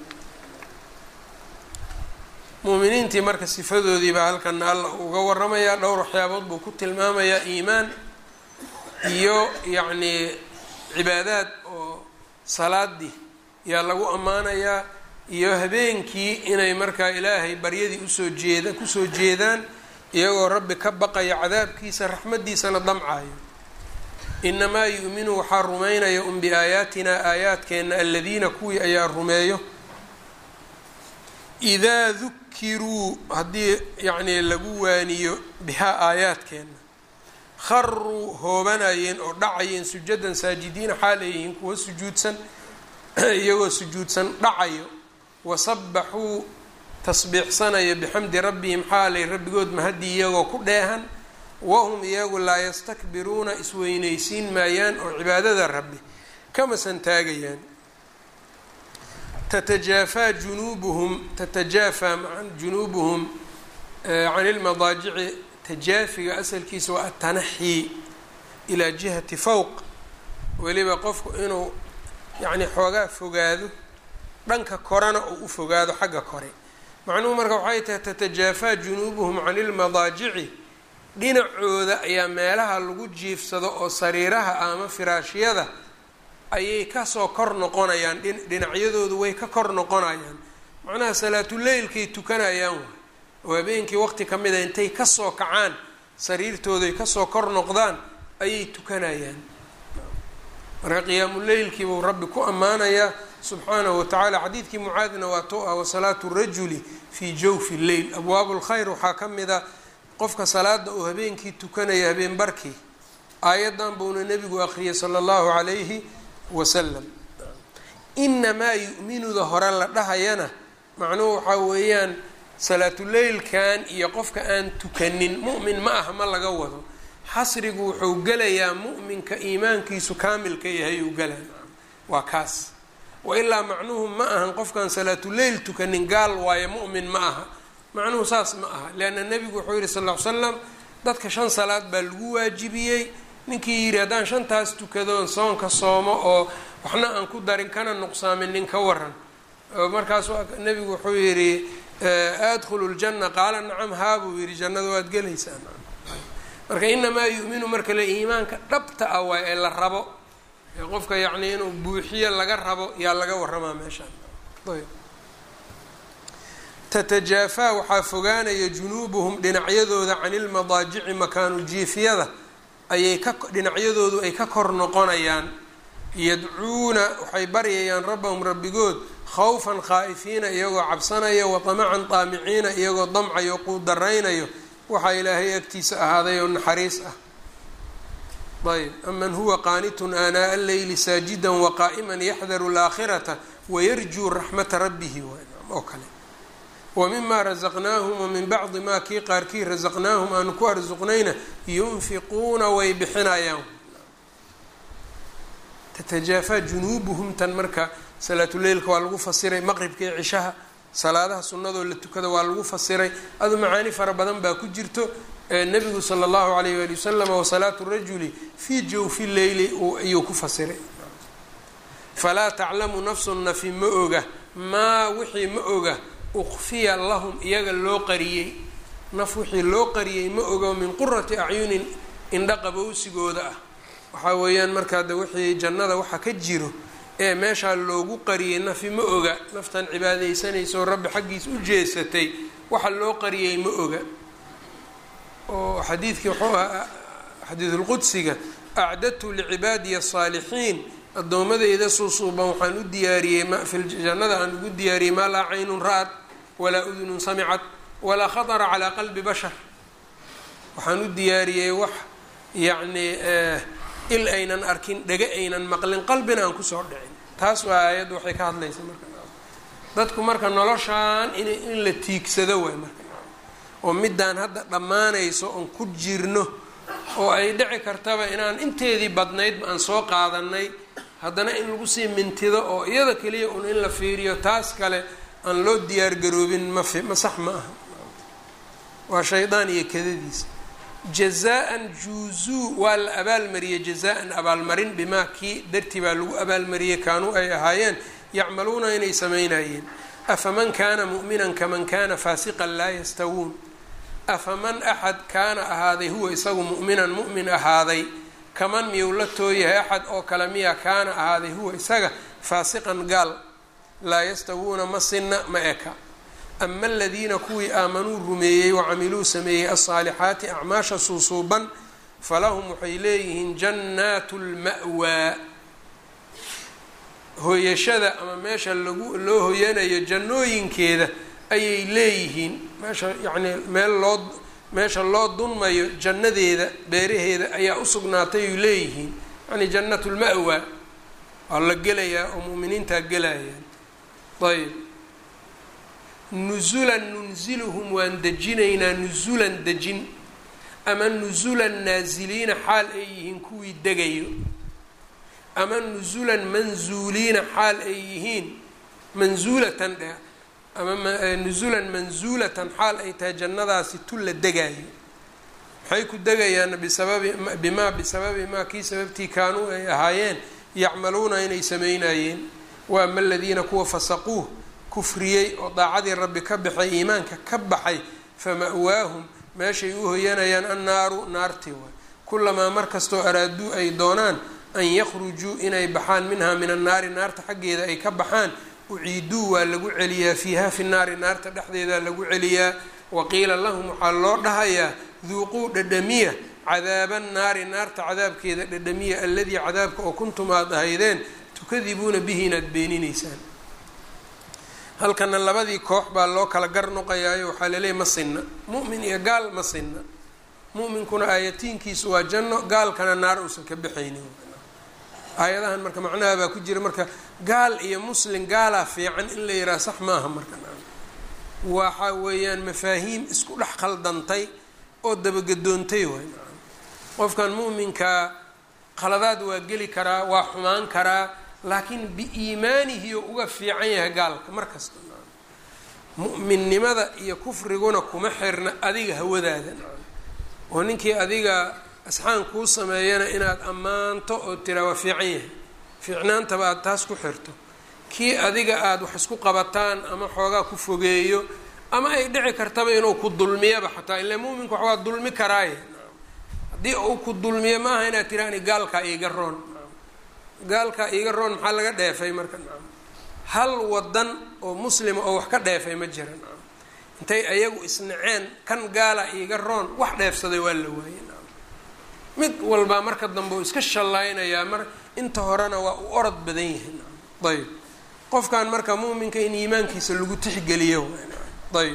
muuminiintii marka sifadoodii baa halkana alla uga waramayaa dhowr waxyaabood buu ku tilmaamayaa iimaan iyo yacnii cibaadaad oo salaadii yaa lagu ammaanayaa iyo habeenkii inay markaa ilaahay baryadii usoo jeeda kusoo jeedaan iyagoo rabbi ka baqaya cadaabkiisa raxmaddiisana damcayo inamaa yu'minu waxaa rumaynaya un biaayaatinaa aayaadkeenna aladiina kuwii ayaa rumeeyo idaa dukiruu haddii yacnii lagu waaniyo bihaa aayaadkeenna kharuu hoobanayeen oo dhacayeen sujadan saajidiina xaal ay yihiin kuwa sujuudsan iyagoo sujuudsan dhacayo wasabaxuu tasbiixsanaya bixamdi rabbihim xaalay rabbigood mahadii iyagoo ku dheehan wahum iyagu laa yastakbiruuna isweynaysiin maayaan oo cibaadada rabbi kama santaagayaan tatajaafaa junuubuhum tatajaafaa maa junuubuhum can ilmadaajici tajaafiga asalkiisa waa atanaxii ilaa jihati fowq weliba qofku inuu yacni xoogaa fogaado dhanka korena uu u fogaado xagga kore macnuhu marka waxay tahay tatajaafaa junuubuhum can ilmadaajici dhinacooda ayaa meelaha lagu jiifsado oo sariiraha ama firaashyada ayay kasoo kor noqonayaan dhinacyadoodu way ka kor noqonayaan macnaha salaatuleylkay tukanayaan waay oo habeenkii waqti ka mid a intay kasoo kacaan sariirtooday kasoo kor noqdaan ayay tukanayaan marka qiyaamuleylkii buu rabbi ku ammaanayaa subxaanahu watacaala xadiidkii mucaadna waa to ah wasalaatu rajuli fii jawfi lleyl abwaabu lkhayr waxaa ka mid a qofka salaada uu habeenkii tukanaya habeen barkii aayadan buuna nebigu akhriyay sala allahu calayhi wasalam inamaa yu'minuda hore la dhahayana macnuhu waxaa weeyaan salaatuleylkan iyo qofka aan tukanin mu'min ma aha ma laga wado xasrigu wuxuu gelayaa mu'minka iimaankiisu kaamilka yahay uu galaa waa kaas wa ilaa macnuhu ma ahan qofkaan salaatuleyl tukanin gaal waayo mu'min ma aha macnuhu saas ma aha leanna nebigu wuxuu yihi sal ll ly slam dadka shan salaad baa lagu waajibiyey ninkii yidhi haddaan shantaas tukadoon soonka soomo oo waxna aan ku darin kana nuqsaamin nin ka waran markaasu nebigu wuxuu yidhi adkhulu ljanna qaala nacam haa buu yidhi jannada waad gelaysaa marka inamaa yu'minu marka le iimaanka dhabta ah waay ee la rabo ee qofka yacni inuu buuxiyo laga rabo yaa laga waramaa meeshaan ayb tatajaafaa waxaa fogaanaya junuubuhum dhinacyadooda can ilmadaajici makaanu jiifyada ayay ka dhinacyadoodu ay ka kor noqonayaan yadcuuna waxay baryayaan rabbahum rabbigood khawfan khaa'ifiina iyagoo cabsanaya wa tamacan taamiciina iyagoo damcayo quudaraynayo waxaa ilaahay agtiisa ahaaday oo naxariis ah ayb aman huwa qaanitun aanaa alleyli saajida waqaa'ima yaxdaru alaakhirata wayarjuu raxmata rabbihi oo kale wa mima rasaqnaahum wamin bacdi maa kii qaarkii rasaqnaahum aanu ku arsuqnayna yunfiquuna way bixinayaan tatajaafaa junuubuhum tan marka salaatuleylka waa lagu fasiray maqribka iyo cishaha salaadaha sunnadoo la tukada waa lagu fasiray adu macaani fara badan baa ku jirto nabigu sala allahu alayh waali wasalam wasalaatu rajuli fii jawfi leyli ayuu ku fasiray falaa taclamu nafsun nafi ma oga maa wixii ma oga ukfiya lahum iyaga loo qariyey naf wixii loo qariyey ma oga min qurati acyunin indha qabowsigooda ah waxaa weeyaan markaa de wixii jannada waxa ka jiro ee meeshaa loogu qariyey nafi ma oga naftan cibaadaysanaysaoo rabbi xaggiis u jeesatay waxa loo qariyey ma oga oo xadiidkii wuxuu ahaa xadiidulqudsiga acdadtu licibaadiya asaalixiin addoommadeyda suusuuban waxaan u diyaariyey jannada aan ugu diyaariyey maa laa caynun ra-ad walaa udunun samicad walaa khatara calaa qalbi bashar waxaan u diyaariyey wax yacnii il aynan arkin dhega aynan maqlin qalbina aan kusoo dhicin taas waa aayadda waxay ka hadlaysa marka dadku marka noloshaan in in la tiigsado waay marka oo midaan hadda dhammaanayso oon ku jirno oo ay dhici kartaba inaan inteedii badnaydba aan soo qaadanay haddana in lagu sii mintido oo iyada keliya un in la fiiriyo taas kale aan loo diyaargaroobin mafi ma sax ma aha waa shaydaan iyo kadadiisa jazaa-an juuzuu waa la abaalmariyey jazaa-an abaalmarin bimaa kii dartii baa lagu abaalmariyey kaanuu ay ahaayeen yacmaluuna inay samaynayeen afaman kaana mu'minan kaman kaana faasiqan laa yastawuun afaman axad kaana ahaaday huwa isagu mu'minan mu'min ahaaday kaman miyuu la tooyahay axad oo kale miya kaana ahaaday huwa isaga faasiqan gaal laa yastawuuna ma sinna ma eka ama aladiina kuwii aamanuu rumeeyey wacamiluu sameeyey alsaalixaati acmaasha suusuuban falahum waxay leeyihiin jannaatu lma'waa hooyashada ama meesha lagu loo hoyanayo jannooyinkeeda ayay leeyihiin meesha yacnii meel loo meesha loo dunmayo jannadeeda beeraheeda ayaa usugnaatay ay leeyihiin yacni jannatu lma'waa waa la gelayaa oo mu'miniintaa gelayaan ayb nusulan nunziluhum waan dejinaynaa nusulan dejin ama nusulan naasiliina xaal ay yihiin kuwii degayo ama nusulan manzuuliina xaal ay yihiin manzuulatan dheh ama nusulan manzuulatan xaal ay tahay jannadaasi tu la degaayo maxay ku degayaan bisababi bimaa bisababi maa kii sababtii kaanuu ay ahaayeen yacmaluuna inay samaynayeen wa ama aladiina kuwa fasaquuh kufriyey oo daacadii rabbi ka baxay iimaanka ka baxay fama'waahum meeshay u hoyanayaan annaaru naartii waay kulamaa markastoo araaduu ay doonaan an yakhrujuu inay baxaan minhaa min annaari naarta xaggeeda ay ka baxaan uciiduu waa lagu celiyaa fiiha fi naari naarta dhexdeedaa lagu celiyaa waqiila lahum waxaa loo dhahayaa duuquu dhadhamiya cadaaba naari naarta cadaabkeeda dhadhamiya alladii cadaabka oo kuntum aada ahaydeen tukadibuuna bihi inaad beeninaysaan halkana labadii koox baa loo kala gar noqayaayo waxaa laleeyahy ma sinna mu'min iyo gaal ma sinna mu'minkuna aayatiinkiisu waa janno gaalkana naar uusan ka baxaynin aayadahan marka macnaha baa ku jira marka gaal iyo muslim gaalaa fiican in la yidhaha sax maaha marka waxa weeyaan mafaahiim isku dhex khaldantay oo dabagadoontay waay qofkan mu'minkaa khaladaad waa geli karaa waa xumaan karaa laakiin biiimaanihi oo uga fiican yahay gaalka mar kasta mu'minnimada iyo kufriguna kuma xirna adiga hawadaada oo ninkii adiga asxaan kuu sameeyana inaad ammaanto oo tiraa waa fiican yahay fiicnaantaba aada taas ku xirto kii adiga aada wax isku qabataan ama xoogaa ku fogeeyo ama ay dhici kartaba inuu ku dulmiyaba xataa ilaa mu'minka wax waa dulmi karaaye haddii uu ku dulmiyo maaha inaad tiraani gaalkaa iiga roon gaalkaa iiga roon maxaa laga dheefay marka nacam hal wadan oo muslima oo wax ka dheefay ma jira nacam intay ayagu isnaceen kan gaala iiga roon wax dheefsaday waa la waayey nacam mid walbaa marka dambe uu iska shallaynayaa mar inta horena waa u orod badan yahay nacam ayb qofkan marka muuminka in iimaankiisa lagu tixgeliyo ayb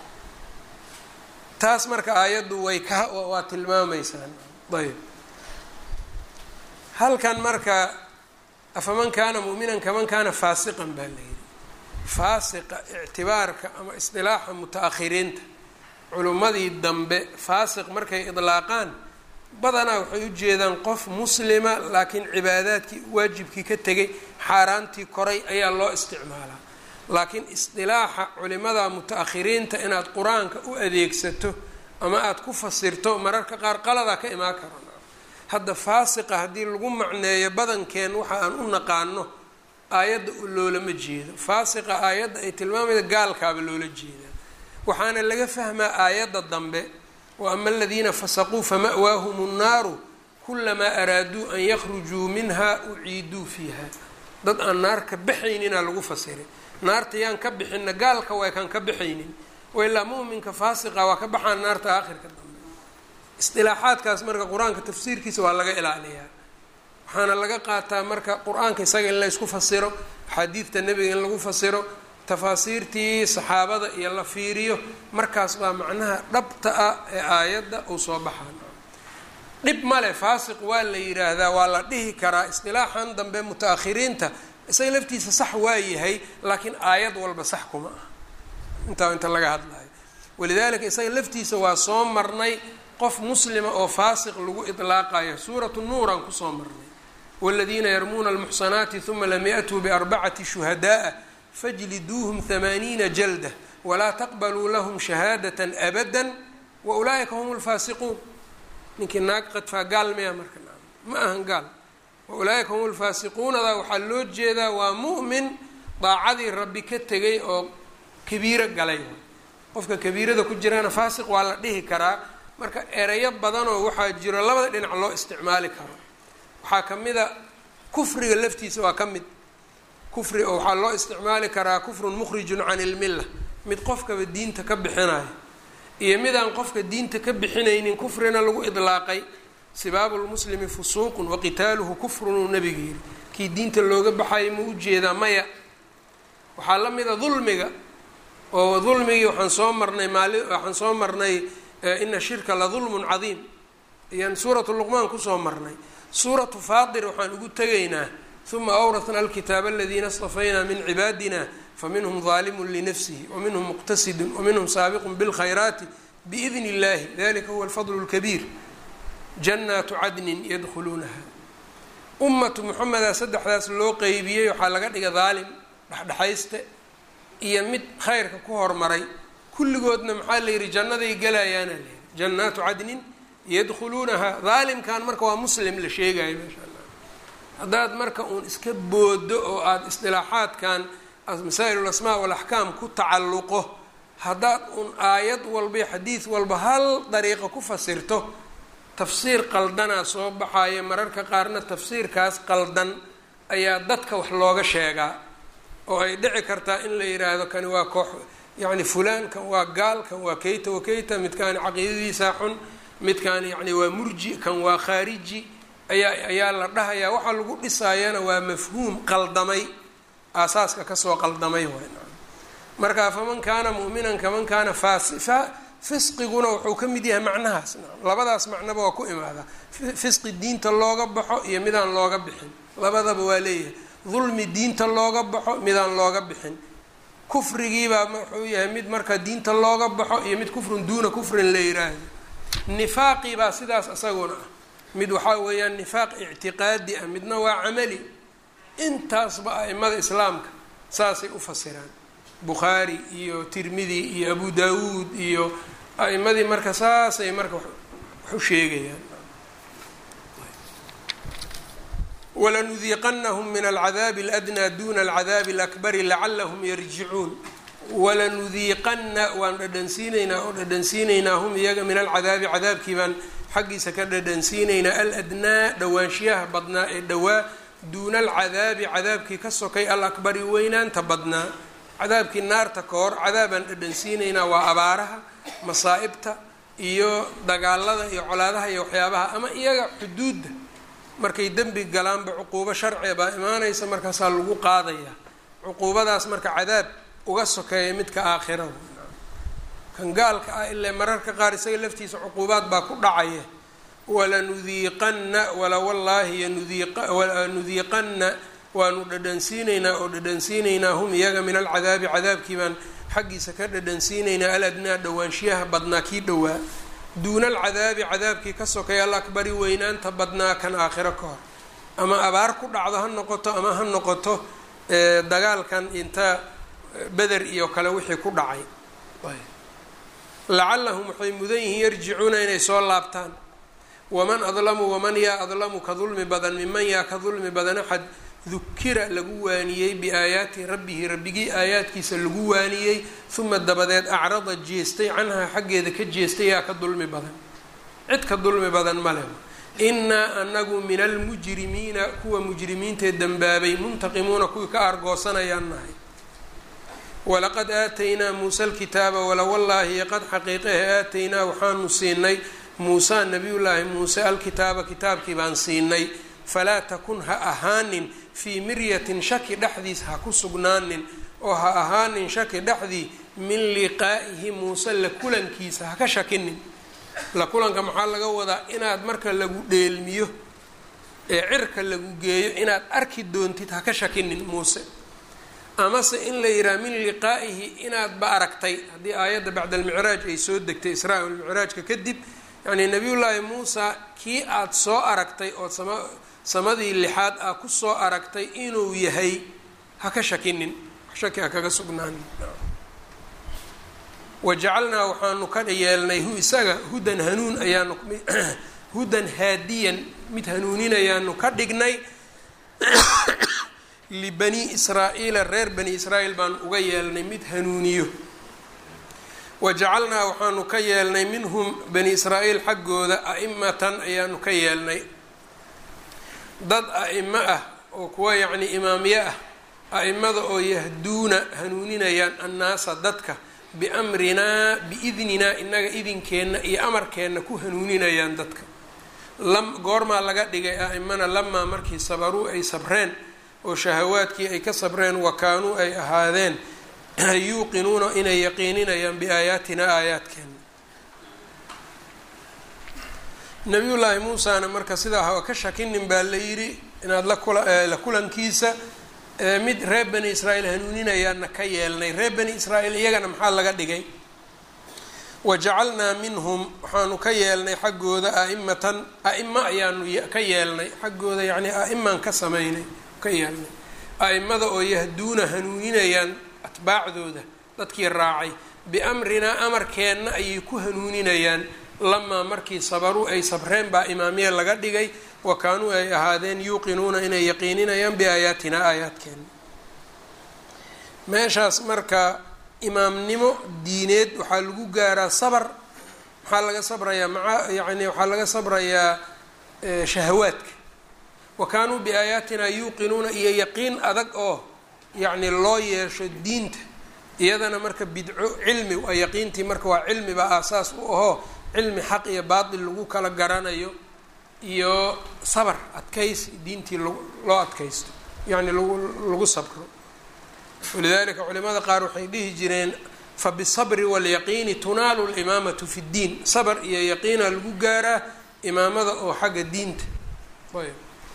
taas marka aayaddu way ka waa tilmaamaysaa ayb halkan marka afaman kaana mu'minan kaman kaana faasiqan baa la yidhi faasiqa ictibaarka ama isdilaaxa muta-akhiriinta culimmadii dambe faasiq markay idlaaqaan badanaa waxay u jeedaan qof muslima laakiin cibaadaadkii waajibkii ka tegay xaaraantii koray ayaa loo isticmaalaa laakiin isdilaaxa culimada muta-akhiriinta inaad qur-aanka u adeegsato ama aada ku fasirto mararka qaar qaladaa ka imaan kara hadda faasiqa haddii lagu macneeyo badankeen waxa aan u naqaano aayadda loolama jeedo faasiqa aayadda ay tilmaamayda gaalkaaba loola jeedaa waxaana laga fahmaa aayadda dambe wa ama aladiina fasaquu fama'waahum nnaaru kulamaa araaduu an yakhrujuu minha uciiduu fiiha dad aan naar ka baxaynina lagu fasiray naarta yaan ka bixinna gaalka way kaan ka baxaynin wailaa mu'minka faasiqa waa ka baxaan naarta aakhirka dambe isdilaaxaadkaas marka qur-aanka tafsiirkiisa waa laga ilaaliyaa waxaana laga qaataa marka qur-aanka isaga in laysku fasiro axaadiidta nebiga in lagu fasiro tafaasiirtii saxaabada iyo la fiiriyo markaas baa macnaha dhabta ah ee aayadda uu soo baxaan dhib male faasiq waa la yidhaahdaa waa la dhihi karaa isdilaaxan dambe muta-akhiriinta isaga laftiisa sax waa yahay laakiin aayad walba sax kuma ah intaa inta laga hadlayo walidaalika isaga laftiisa waa soo marnay qof muslima oo faasiq lagu idlaaqayo suuratu nuuraan kusoo marnay wاladiina yarmuuna almuxsanaati huma lam yaأtuu biarbacati shuhadaءa fajliduuhum hamaaniina jalda walaa taqbaluu lahum shahaadaة abada waulaa'ika hum اlfaasiquun ninkii naag qadfaa gaal maya marka ma ahan gaal waulaa'ika hum lfaasiquunada waxaa loo jeedaa waa mu'min daacadii rabbi ka tegay oo kabiiro galay qofka kabiirada ku jirana faasiq waa la dhihi karaa marka ereyo badanoo waxaa jiro labada dhinac loo isticmaali karo waxaa ka mid a kufriga laftiisa waa ka mid kufri oo waxaa loo isticmaali karaa kufrun mukhrijun can ilmilla mid qofkaba diinta ka bixinayo iyo midaan qofka diinta ka bixinaynin kufrina lagu idlaaqay sibaabu lmuslimi fusuuqun waqitaaluhu kufrun uu nabiga yiri kii diinta looga baxayo ma ujeedaa maya waxaa la mid a dulmiga oo dulmigii waxaan soo marnay maali waxaan soo marnay ina shirka la dulmun cadiim ayaan suuratu luqmaan kusoo marnay suuratu faatir waxaan ugu tegaynaa uma awratna alkitaaba aladiina اstafaynaa min cibaadina faminhum ظaalimun linafsihi waminhum muqtasidun waminhum saabiqun biاlkhayraati biidn اllahi dalika huwa alfadl اlkabiir jannaatu cadnin yadkhuluunaha ummatu moxameda saddexdaas loo qeybiyey waxaa laga dhiga daalim dhexdhexayste iyo mid khayrka ku hormaray kulligoodna maxaa la yidhi jannaday galayaana la yidhi jannaatu cadnin yadkhuluunaha daalimkan marka waa muslim la sheegayo maasha allah haddaad marka uun iska boodo oo aada isdilaaxaadkan masaa'il asmaa walaxkaam ku tacalluqo haddaad uun aayad walba iyo xadiid walba hal dariiqo ku fasirto tafsiir qaldanaa soo baxayo mararka qaarna tafsiirkaas qaldan ayaa dadka wax looga sheegaa oo ay dhici kartaa in la yidhaahdo kani waa koox yacni fulaan kan waa gaal kan waa keyta wa keyta midkaani caqiidadiisaa xun midkaani yacni waa murji kan waa khaariji ayaa ayaa la dhahayaa waxaa lagu dhisaayana waa mafhuum qaldamay aasaaska kasoo qaldamay waay marka faman kaana mu'minan kaman kaana faasifa fisqiguna wuxuu ka mid yahay macnahaas labadaas macnaba waa ku imaadaa fisqi diinta looga baxo iyo midaan looga bixin labadaba waa leeyahay dulmi diinta looga baxo midaan looga bixin kufrigiibaa wuxuu yahay mid marka diinta looga baxo iyo mid kufrun duuna kufrin la yiraahdo nifaaqii baa sidaas isaguna ah mid waxaa weeyaan nifaaq ictiqaadi ah midna waa camali intaasba a'imada islaamka saasay u fasiraan bukhaari iyo tirmidi iyo abu daawuud iyo a'imadii marka saasay marka wax u sheegayaan walanudiiqanahum min alcadaabi aladnaa duna alcadaabi alakbari lacalahum yarjicuun walanudiiqana waan dhadhansiinaynaa oo dhadhansiinaynaa hum iyaga min alcadaabi cadaabkii baan xaggiisa ka dhadhansiinaynaa aladnaa dhowaanshiyaha badnaa ee dhowaa duuna alcadaabi cadaabkii ka sokay alakbari weynaanta badnaa cadaabkii naarta ka hor cadaabaan dhadhansiinaynaa waa abaaraha masaa'ibta iyo dagaalada iyo colaadaha iyo waxyaabaha ama iyaga xuduudda markay dembi galaanba cuquubo sharciga baa imaanaysa markaasaa lagu qaadayaa cuquubadaas marka cadaab uga sokeeya midka aakhirada kan gaalka ah ilaa mararka qaar isaga laftiisa cuquubaad baa ku dhacaya walanudiiqanna wala wallaahi nudiiqanna waanu dhadhansiinaynaa oo dhadhansiinaynaa hum iyaga min alcadaabi cadaabkii baan xaggiisa ka dhadhansiinaynaa aladnaa dhowaanshiyaha badnaa kii dhowaa duuna alcadaabi cadaabkii ka sokay alakbari weynaanta badnaa kan aakhiro ka hor ama abaar ku dhacdo ha noqoto ama ha noqoto dagaalkan inta beder iyo kale wixii ku dhacay lacallahum waxay mudan yihiin yarjicuuna inay soo laabtaan waman adlamu waman yaa adlamu ka dulmi badan miman yaa ka dulmi badan axad dukira lagu waaniyey biaayaati rabbihi rabbigii aayaadkiisa lagu waaniyey uma dabadeed acrada jeestay canhaa xaggeeda ka jeestay yaa ka dulmi badan cid ka dulmi badan male innaa anagu min almujrimiina kuwa mujrimiintae dembaabay muntaqimuuna kuwii ka aargoosanayaan nahay walaqad aataynaa muusa alkitaaba walawallaahi qad xaqiiqahe aataynaa waxaanu siinay muusa nabiyullaahi muuse alkitaaba kitaabkii baan siinay falaa takun ha ahaanin fii miryatin shaki dhexdiis ha ku sugnaanin oo ha ahaanin shaki dhexdii min liqaa'ihi muuse la kulankiisa ha ka shakinin la kulanka maxaa laga wadaa inaad marka lagu dheelmiyo ee cirka lagu geeyo inaad arki doontid ha ka shakinin muuse amase in la yidhaha min liqaa'ihi inaadba aragtay haddii aayadda bacda almicraaj ay soo degtay israa almicraajka kadib yacnii nabiyullaahi muusa kii aada soo aragtay ood sama samadii lixaad aa ku soo aragtay inuu yahay ha ka shakinin shaki ha kaga sugnaanin wajacalnaa waxaanu ka yeelnay hu isaga hudan hanuun ayaanu hudan haadiyan mid hanuuninayaanu ka dhignay libani israa-iila reer bani israa'iil baanu uga yeelnay mid hanuuniyo wajacalnaa waxaanu ka yeelnay minhum bani israa'iil xaggooda a'imatan ayaanu ka yeelnay dad a'imo ah oo kuwa yacnii imaamye ah a'imada oo yahduuna hanuuninayaan annaasa dadka biamrinaa biidninaa innaga idinkeenna iyo amarkeenna ku hanuuninayaan dadka lam goormaa laga dhigay a'imana lamaa markii sabaruu ay sabreen oo shahawaadkii ay ka sabreen wa kaanuu ay ahaadeen yuuqinuuna inay yaqiininayaan biaayaatina aayaadkeena nabiyullaahi muusana marka sidaa ha ka shakinin baa la yidhi inaad la kulankiisa mid reer bani israa'iil hanuuninayaana ka yeelnay reer bani israa'iil iyagana maxaa laga dhigay wajacalnaa minhum waxaanu ka yeelnay xaggooda a'imatan a'imo ayaanu ka yeelnay xaggooda yacnii a'imaan ka sameynay ka yeelnay a'imada oo yahduuna hanuuninayaan atbaacdooda dadkii raacay biamrinaa amarkeenna ayay ku hanuuninayaan lamaa markii sabaruu ay sabreen baa imaamiye laga dhigay wa kaanuu ay ahaadeen yuuqinuuna inay yaqiininayaan biaayaatinaa aayaadkeena meeshaas marka imaamnimo diineed waxaa lagu gaaraa sabr maxaa laga sabrayaa maa yani waxaa laga sabrayaa shahawaadka wa kaanuu biaayaatinaa yuuqinuuna iyo yaqiin adag oo yacni loo yeesho diinta iyadana marka bidco cilmi a yaqiintii marka waa cilmiba aasaas u ahoo cilmi xaq iyo baatil lagu kala garanayo iyo sabr adkaysi diintii loo adkaysto yacni lagu lagu sabro walidalika culimada qaar waxay dhihi jireen fabisabri walyaqiini tunaalu limaamatu fi ddiin sabr iyo yaqiina lagu gaaraa imaamada oo xagga diinta ayb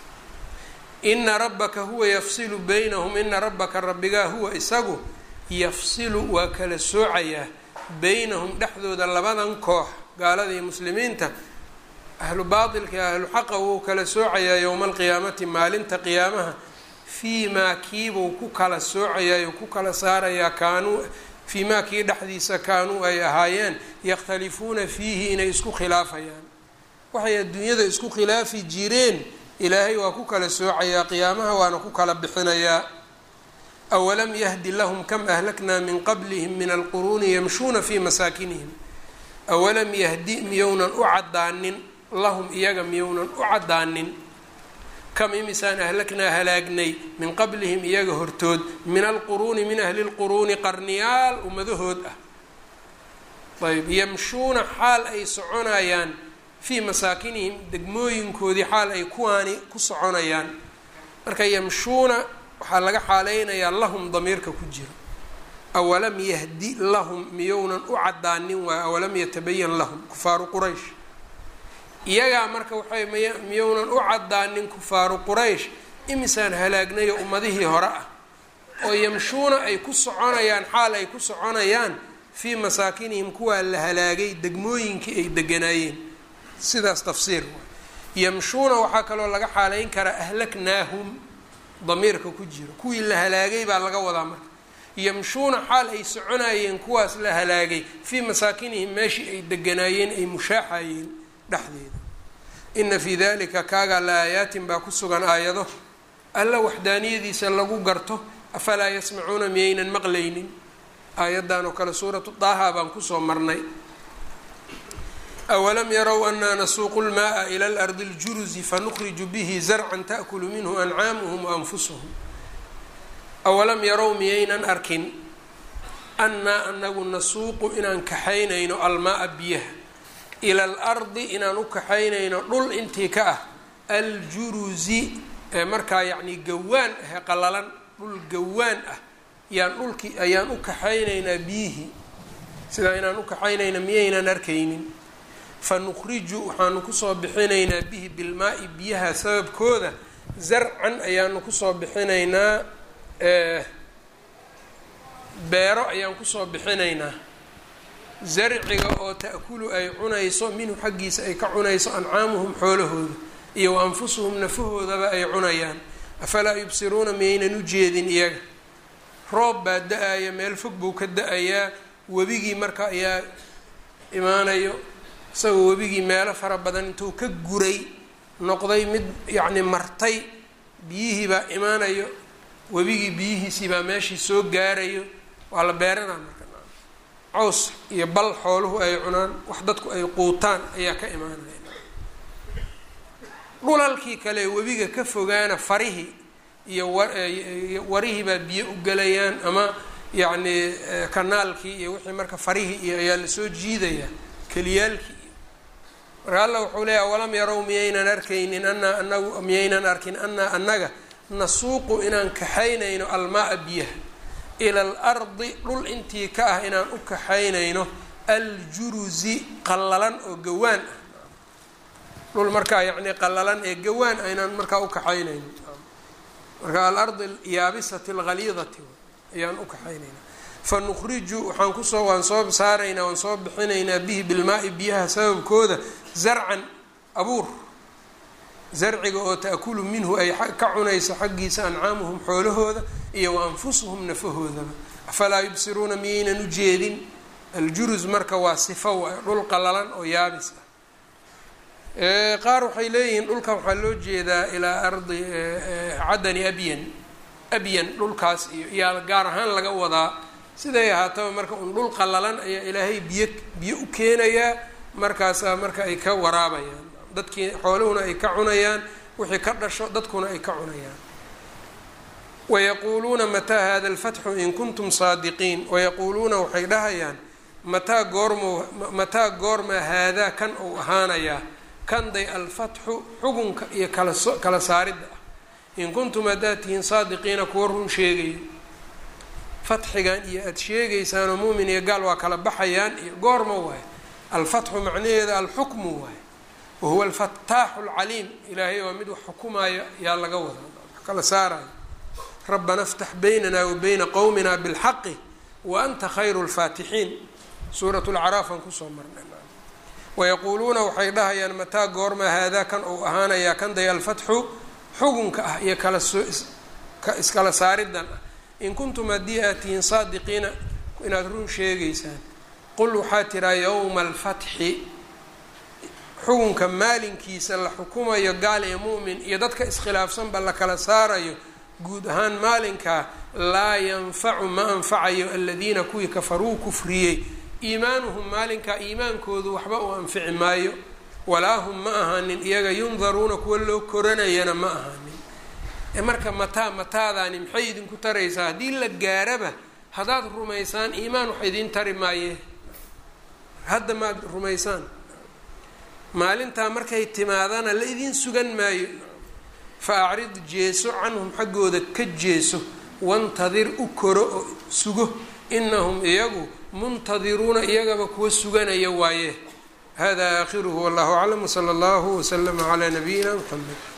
ina rabbaka huwa yafsilu baynahum ina rabbaka rabbigaa huwa isagu yafsilu waa kala soocayaa baynahum dhexdooda labadan koox gaalada iyo muslimiinta ahlu baatilka iyo ahlu xaqa wuu kala soocayaa yowma alqiyaamati maalinta qiyaamaha fii maa kiibuu ku kala soocayaa ku kala saarayaa kaanuu fii maa kii dhexdiisa kaanuu ay ahaayeen yakhtalifuuna fiihi inay isku khilaafayaan waxay adduunyada isku khilaafi jireen ilaahay waa ku kala soocayaa qiyaamaha waana ku kala bixinayaa awalam yahdi lahum kam ahlaknaa min qablihim min alquruuni yamshuuna fii masaakinihim awalam yahdi miyownan u caddaanin lahum iyaga miyownan u caddaanin kam imisaan ahlaknaa halaagnay min qablihim iyaga hortood min alquruuni min ahli lquruuni qarniyaal ummadahood ah ayb yamshuuna xaal ay soconayaan fii masaakinihim degmooyinkoodii xaal ay kuwaani ku soconayaan marka yamshuuna waxaa laga xaaleynayaa lahum damiirka ku jiro awalam yahdi lahum miyownan u caddaanin waayo awalam yatabayan lahum kufaaru quraysh iyagaa marka waxay miy miyounan u caddaanin kufaaru quraysh imisaan halaagnayo ummadihii hore ah oo yamshuuna ay ku soconayaan xaal ay ku soconayaan fii masaakinihim kuwaa la halaagay degmooyinkii ay deganaayeen sidaas tafsiir yamshuuna waxaa kaloo laga xaaleyn karaa ahlaknaahum damiirka ku jiro kuwii la halaagay baa laga wadaa marka yamshuuna xaal ay soconayeen kuwaas la halaagay fii masaakinihim meeshii ay deganaayeen ay mushaaxayeen dhexdeeda ina fii dalika kaagaa la aayaatin baa ku sugan aayado alla waxdaaniyadiisa lagu garto afalaa yasmacuuna miyaynan maqlaynin aayaddan oo kale suuratu daaha baan kusoo marnay awalam yarow anaa nasuuqu lmaaa ila lardi ljuruzi fanukriju bihi zarcan taأkulu minhu ancaamuhum waanfusuhum awalam yarow miyaynan arkin annaa anagu nasuuqu inaan kaxaynayno almaaa biyaha ila alardi inaan u kaxaynayno dhul intii ka ah aljuruzi ee markaa yacni gawaan ahe qalalan dhul gawaan ah yaan dhulkii ayaan u kaxaynaynaa biyihii sidaa inaan u kaxaynayna miyaynan arkaynin fa nukhriju waxaanu kusoo bixinaynaa bihi bilmaa-i biyaha sababkooda zarcan ayaanu kusoo bixinaynaa beero ayaan kusoo bixinaynaa zarciga oo ta'kulu ay cunayso minhu xaggiisa ay ka cunayso ancaamuhum xoolahooda iyo wa anfusuhum nafahoodaba ay cunayaan afalaa yubsiruuna miyaynan u jeedin iyaga roob baa da-aya meel fog buu ka da-ayaa webigii marka ayaa imaanayo isagoo webigii meelo fara badan intuu ka guray noqday mid yacni martay biyihii baa imaanayo webigii biyihiisii baa meeshii soo gaarayo waa la beeranaa marka caws iyo bal xooluhu ay cunaan wax dadku ay quutaan ayaa ka imaanaya dhulalkii kale webiga ka fogaana farihii iyo warihii baa biyo u gelayaan ama yacni kanaalkii iyo wixii marka farihii iyo ayaa lasoo jiidayaa keliyaalkii iyo marka alla wuxuu leeyahy walam yarow miyaynan arkaynin anaa anagu miyaynan arkin anaa annaga nasuuqu inaan kaxaynayno almaa-a biyaha ila alardi dhul intii ka ah inaan u kaxaynayno aljuruzi qallalan oo gawaan ah dhul markaa yacni qallalan ee gawaan ah inaan markaa u kaxaynayno marka alardi yaabisati alghaliidati ayaan u kaxaynaynaa fa nukhriju waxaan kusoo waan soo saaraynaa waan soo bixinaynaa bihi bilmaa-i biyaha sababkooda zarcan abuur zarciga oo ta'kulu minhu ay ka cunayso xaggiisa ancaamuhum xoolahooda iyo wa anfusuhum nafahoodaba afalaa yubsiruuna miyaynan u jeedin aljurus marka waa sifo waay dhul qalalan oo yaabis ah qaar waxay leeyihiin dhulkan waxaa loo jeedaa ilaa ardi cadani abyan abyan dhulkaas iyo yaa gaar ahaan laga wadaa siday ahaataba marka un dhul qalalan ayaa ilaahay biyo biyo u keenayaa markaasaa marka ay ka waraabayaan dadkii xooluhuna ay ka cunayaan wixii ka dhasho dadkuna ay ka cunayaan wayaquuluuna mataa hada alfatxu in kuntum saadiqiin wayaquuluuna waxay dhahayaan mataa goormo mataa goorma haadaa kan uu ahaanayaa kanday alfatxu xugunka iyo kalaso kala saaridda ah in kuntum haddaad tihiin saadiqiina kuwa run sheegayo fatxigan iyo aada sheegaysaanoo muumin iyo gaal waa kala baxayaan iyo goorma waaye alfatxu macnaheeda alxukmu waaye wahuwa alfataaxu alcaliim ilaahay waa mid wax xukumaayo yaa laga wadaa wax kala saarayo rabbana iftax baynana wa bayna qowmina bilxaqi wa anta khayru lfaatixiin suurat lacraaf aan kusoo marnay wayaquuluuna waxay dhahayaan mataa goorma haadaa kan uu ahaanayaa kan day alfatxu xugunka ah iyo kala soo iskala saaridan ah in kuntum haddii aad tihiin saadiqiina inaad run sheegaysaan qul waxaa tiraa yowma alfatxi xugunka maalinkiisa la xukumayo gaal ee mu'min iyo dadka iskhilaafsanba la kala saarayo guud ahaan maalinkaa laa yanfacu ma anfacayo aladiina kuwii kafaruu kufriyey iimaanuhum maalinkaa iimaankoodu waxba uu anfici maayo walaa hum ma ahaanin iyaga yundaruuna kuwa loo koranayana ma ahaanin ee marka mataa mataadaani maxay idinku taraysaa haddii la gaaraba haddaad rumaysaan iimaan wax idiin tari maayee hadda maad rumaysaan maalintaa markay timaadana la idiin sugan maayo fa acrid jeeso canhum xaggooda ka jeeso wantadir u koro oo sugo inahum iyagu muntadiruuna iyagaba kuwa suganaya waaye hada aakhiruhu wallahu aclam wsala allahu wslama calaa nabiyina mxamed